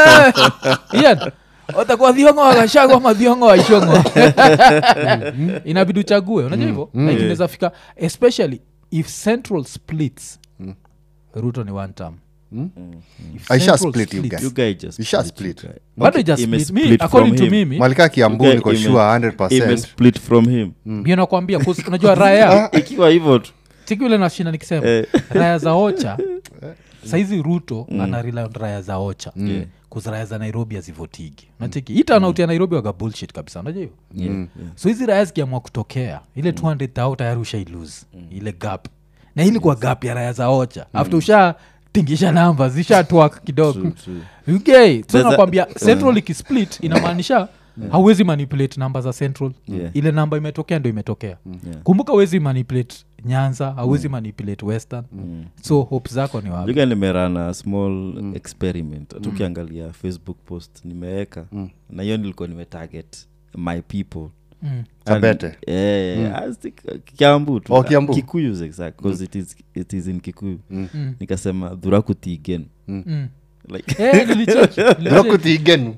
eh! Ian, utakuwa dhiongo wakashagwa ama dhiongo waishongo inabidi uchague unajua hivyo like inaweza fika especially if central splits ruto ni one term If Aisha Central split, you splits- guys. you guy just Isha split, you split. guy. bado Okay, ija ime split. Mi, split according from to him. mimi malika kiambu You guy niko ime- sure 100 ime split from him mi nakwambia 'cause unajua raya ikiwa hivyo tu siku ile nashinda nikisema Eh. raya za ocha saizi ruto ana rely on raya za ocha Yeah. Cause raya za nairobi hazivotigi nacheki hii turnout ya nairobi waga bullshit kabisa unajua hiyo Yeah, yeah. so hizi raya zikiamua kutokea ile 200 thou tayari ushailose ile gap na hili kwa gap ya raya za ocha after usha tingisha namba zishatwak kidogo True, true. uk so There's a- nakwambia central ikisplit inamaanisha hauwezi manipulate namba za central Yeah. ile namba imetokea ndo imetokea Yeah. kumbuka huwezi manipulate nyanza hauwezi manipulate western so hope zako ni wapi juga nimerana small experiment tukiangalia facebook post nimeweka na hiyo nilikuwa nimetarget my people Mm. Kabete. Eh, I think, kiambu tu Oh, Kiambu. kikuyu exact because it, is, it is in kikuyu nikasema dhurakutigen Mm. like Eh, nilicheck, nilicheck. Rakutigen.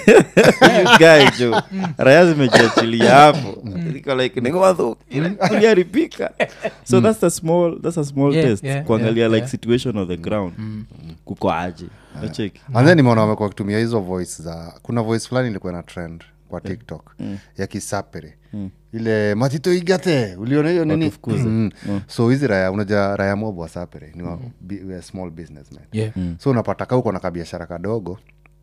you guy jo raya zimejiachilia hapo niko like nikodhu kuliaripika so that's a small that's a small Yeah, test yeah, kuangalia yeah, like yeah. situation of the ground kuko aje nacheki and then nimeona wamekuwa wakitumia hizo voice za kuna voice fulani ilikuwa na trend kwa tiktok ya kisapere ile matito igate uliona hiyo nini Watufukuze. mm. so hizi raya unaja raya mob wa sapere ni wa, bi, we are small businessmen Yeah. so unapata ka uko na kabiashara kadogo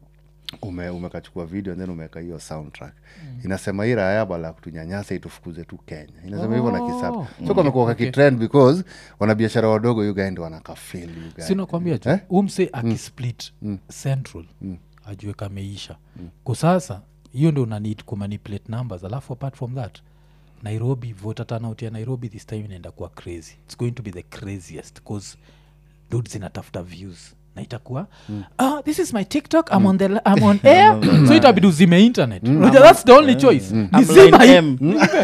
ume umekachukua video and then umeweka hiyo soundtrack inasema hii raya bala ya kutunyanyasa itufukuze tu kenya inasema hivyo na kisapa so kamekuwa kakitrend because wanabiashara wadogo yugaendi wanakafil sinakwambia ju Eh? umse akisplit central ajue kameisha kwa sasa hiyo ndo unanid kumanipulate numbers alafu apart from that nairobi voter turnout ya nairobi this time inaenda kuwa crazy its going to be the craziest bcause dud zinatafuta views na itakuwa ah, this is my tiktok i'm on, the, I'm on air so itabidi uzime internet Unajua, that's the only choice I'm nizima line hii- M.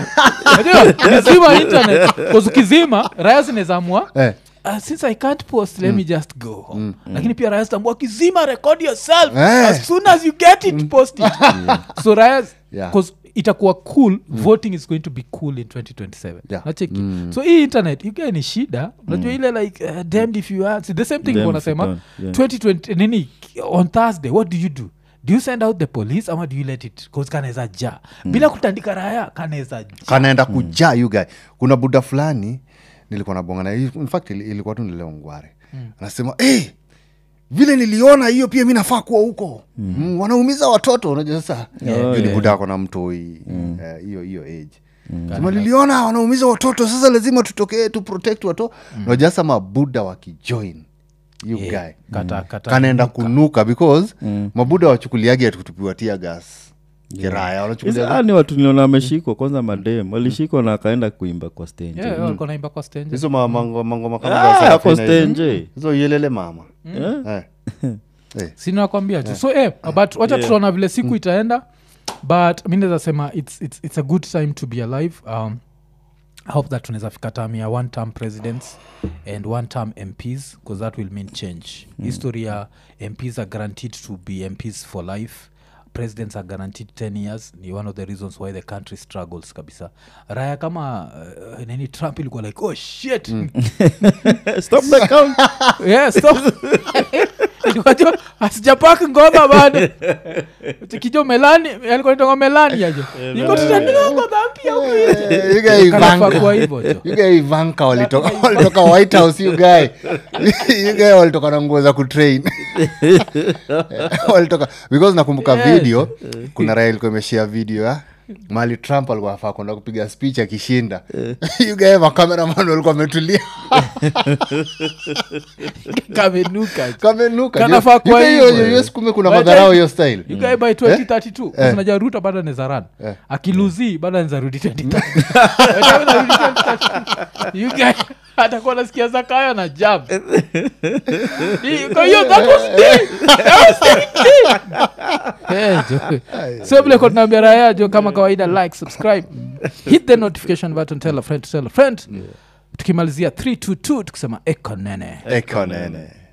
Unajua, nizima internet 'Cause ukizima raya zinezamua Eh. Uh, since i can't post let me just go home lakini pia raya zitambua kizima record yourself Eh. as soon as you get it post it so raya Yeah. because itakuwa cool voting is going to be cool in 2027 Yeah. nacheki so hii internet yugae ni shida unajua ile like uh, damned if you answer the same thing Damned if you wanasema don't, yeah. 2020 nini on thursday what do you do do you send out the police ama do you let it cause kanaweza ja bila kutandika raya kanaweza ja kanaenda kujaa you guy kuna buda fulani nilikuwa nabonga na in fact ili- ilikuwa tu nileo ngware anasema hey, vile niliona hiyo pia mi nafaa kuwa huko mm. wanaumiza watoto unajua sasa Oh, Juu ni yeah. buda ako na mtoi eh, hiyo hiyo age sema niliona wanaumiza watoto sasa lazima tutokee tu protect watoto unajua sasa mabuda wakijoin you Yeah. guy Kata- kata- kanaenda kunuka because mabuda wachukuliagi atutupiwa tia gas kiraya wanachukulia Hizi- ah, ni watu niliona ameshikwa kwanza madem walishikwa na akaenda kuimba kwa stage Yeah, walikuwa naimba kwa stage. hizo ma- mango- mangoma kama za Ah, Sarafina ako hizo. stage hizo yelele mama Eh? Eh. Eh. sinakwambia tu so eh, but wacha Yeah. tutaona vile siku itaenda but mi naweza sema it's, it's, it's a good time to be alive um, I hope that tunaweza fika time ya one term presidents and one term mps because that will mean change history ya mps are guaranteed to be mps for life presidents are guaranteed 10 years ni one of the reasons why the country struggles kabisa raya kama uh, nini trump ilikuwa like oh shit Stop the count. yeah, stop. Ilikuwa asijapak ngoma bado kijo melani alikuwa nitonga melani ajo iko tutaniongo dhampia Eh, you guy Ivanka. kwa hivyo jo You guy Ivanka walitoka walitoka white house you guy you guy walitoka na nguo za kutrain walitoka because nakumbuka Yes. video kuna raha ilikuwa imeshia video ya mali trump alikuwa afaa kwenda kupiga speech akishinda you guy makameraman walikuwa wametulia kamenuka jo. kamenuka Kanafaa You kuwa guy hiyo- hivyo. hiyo siku kume kuna By the madharau time- hiyo style You guy by 2032 unaja ruto bado anaweza run Eh. akiluzi bado anaweza rudi 2032 Anarudi 2032. You guy atakuwa nasikia zakayo na jam Hii- kwa hiyo that was deep. That was very deep. Eh, jo. so vile kwa tunaambia raya jo kama kawaida like subscribe hit the notification button tell a friend to tell a friend tukimalizia 322 tukisema ekonene ekonene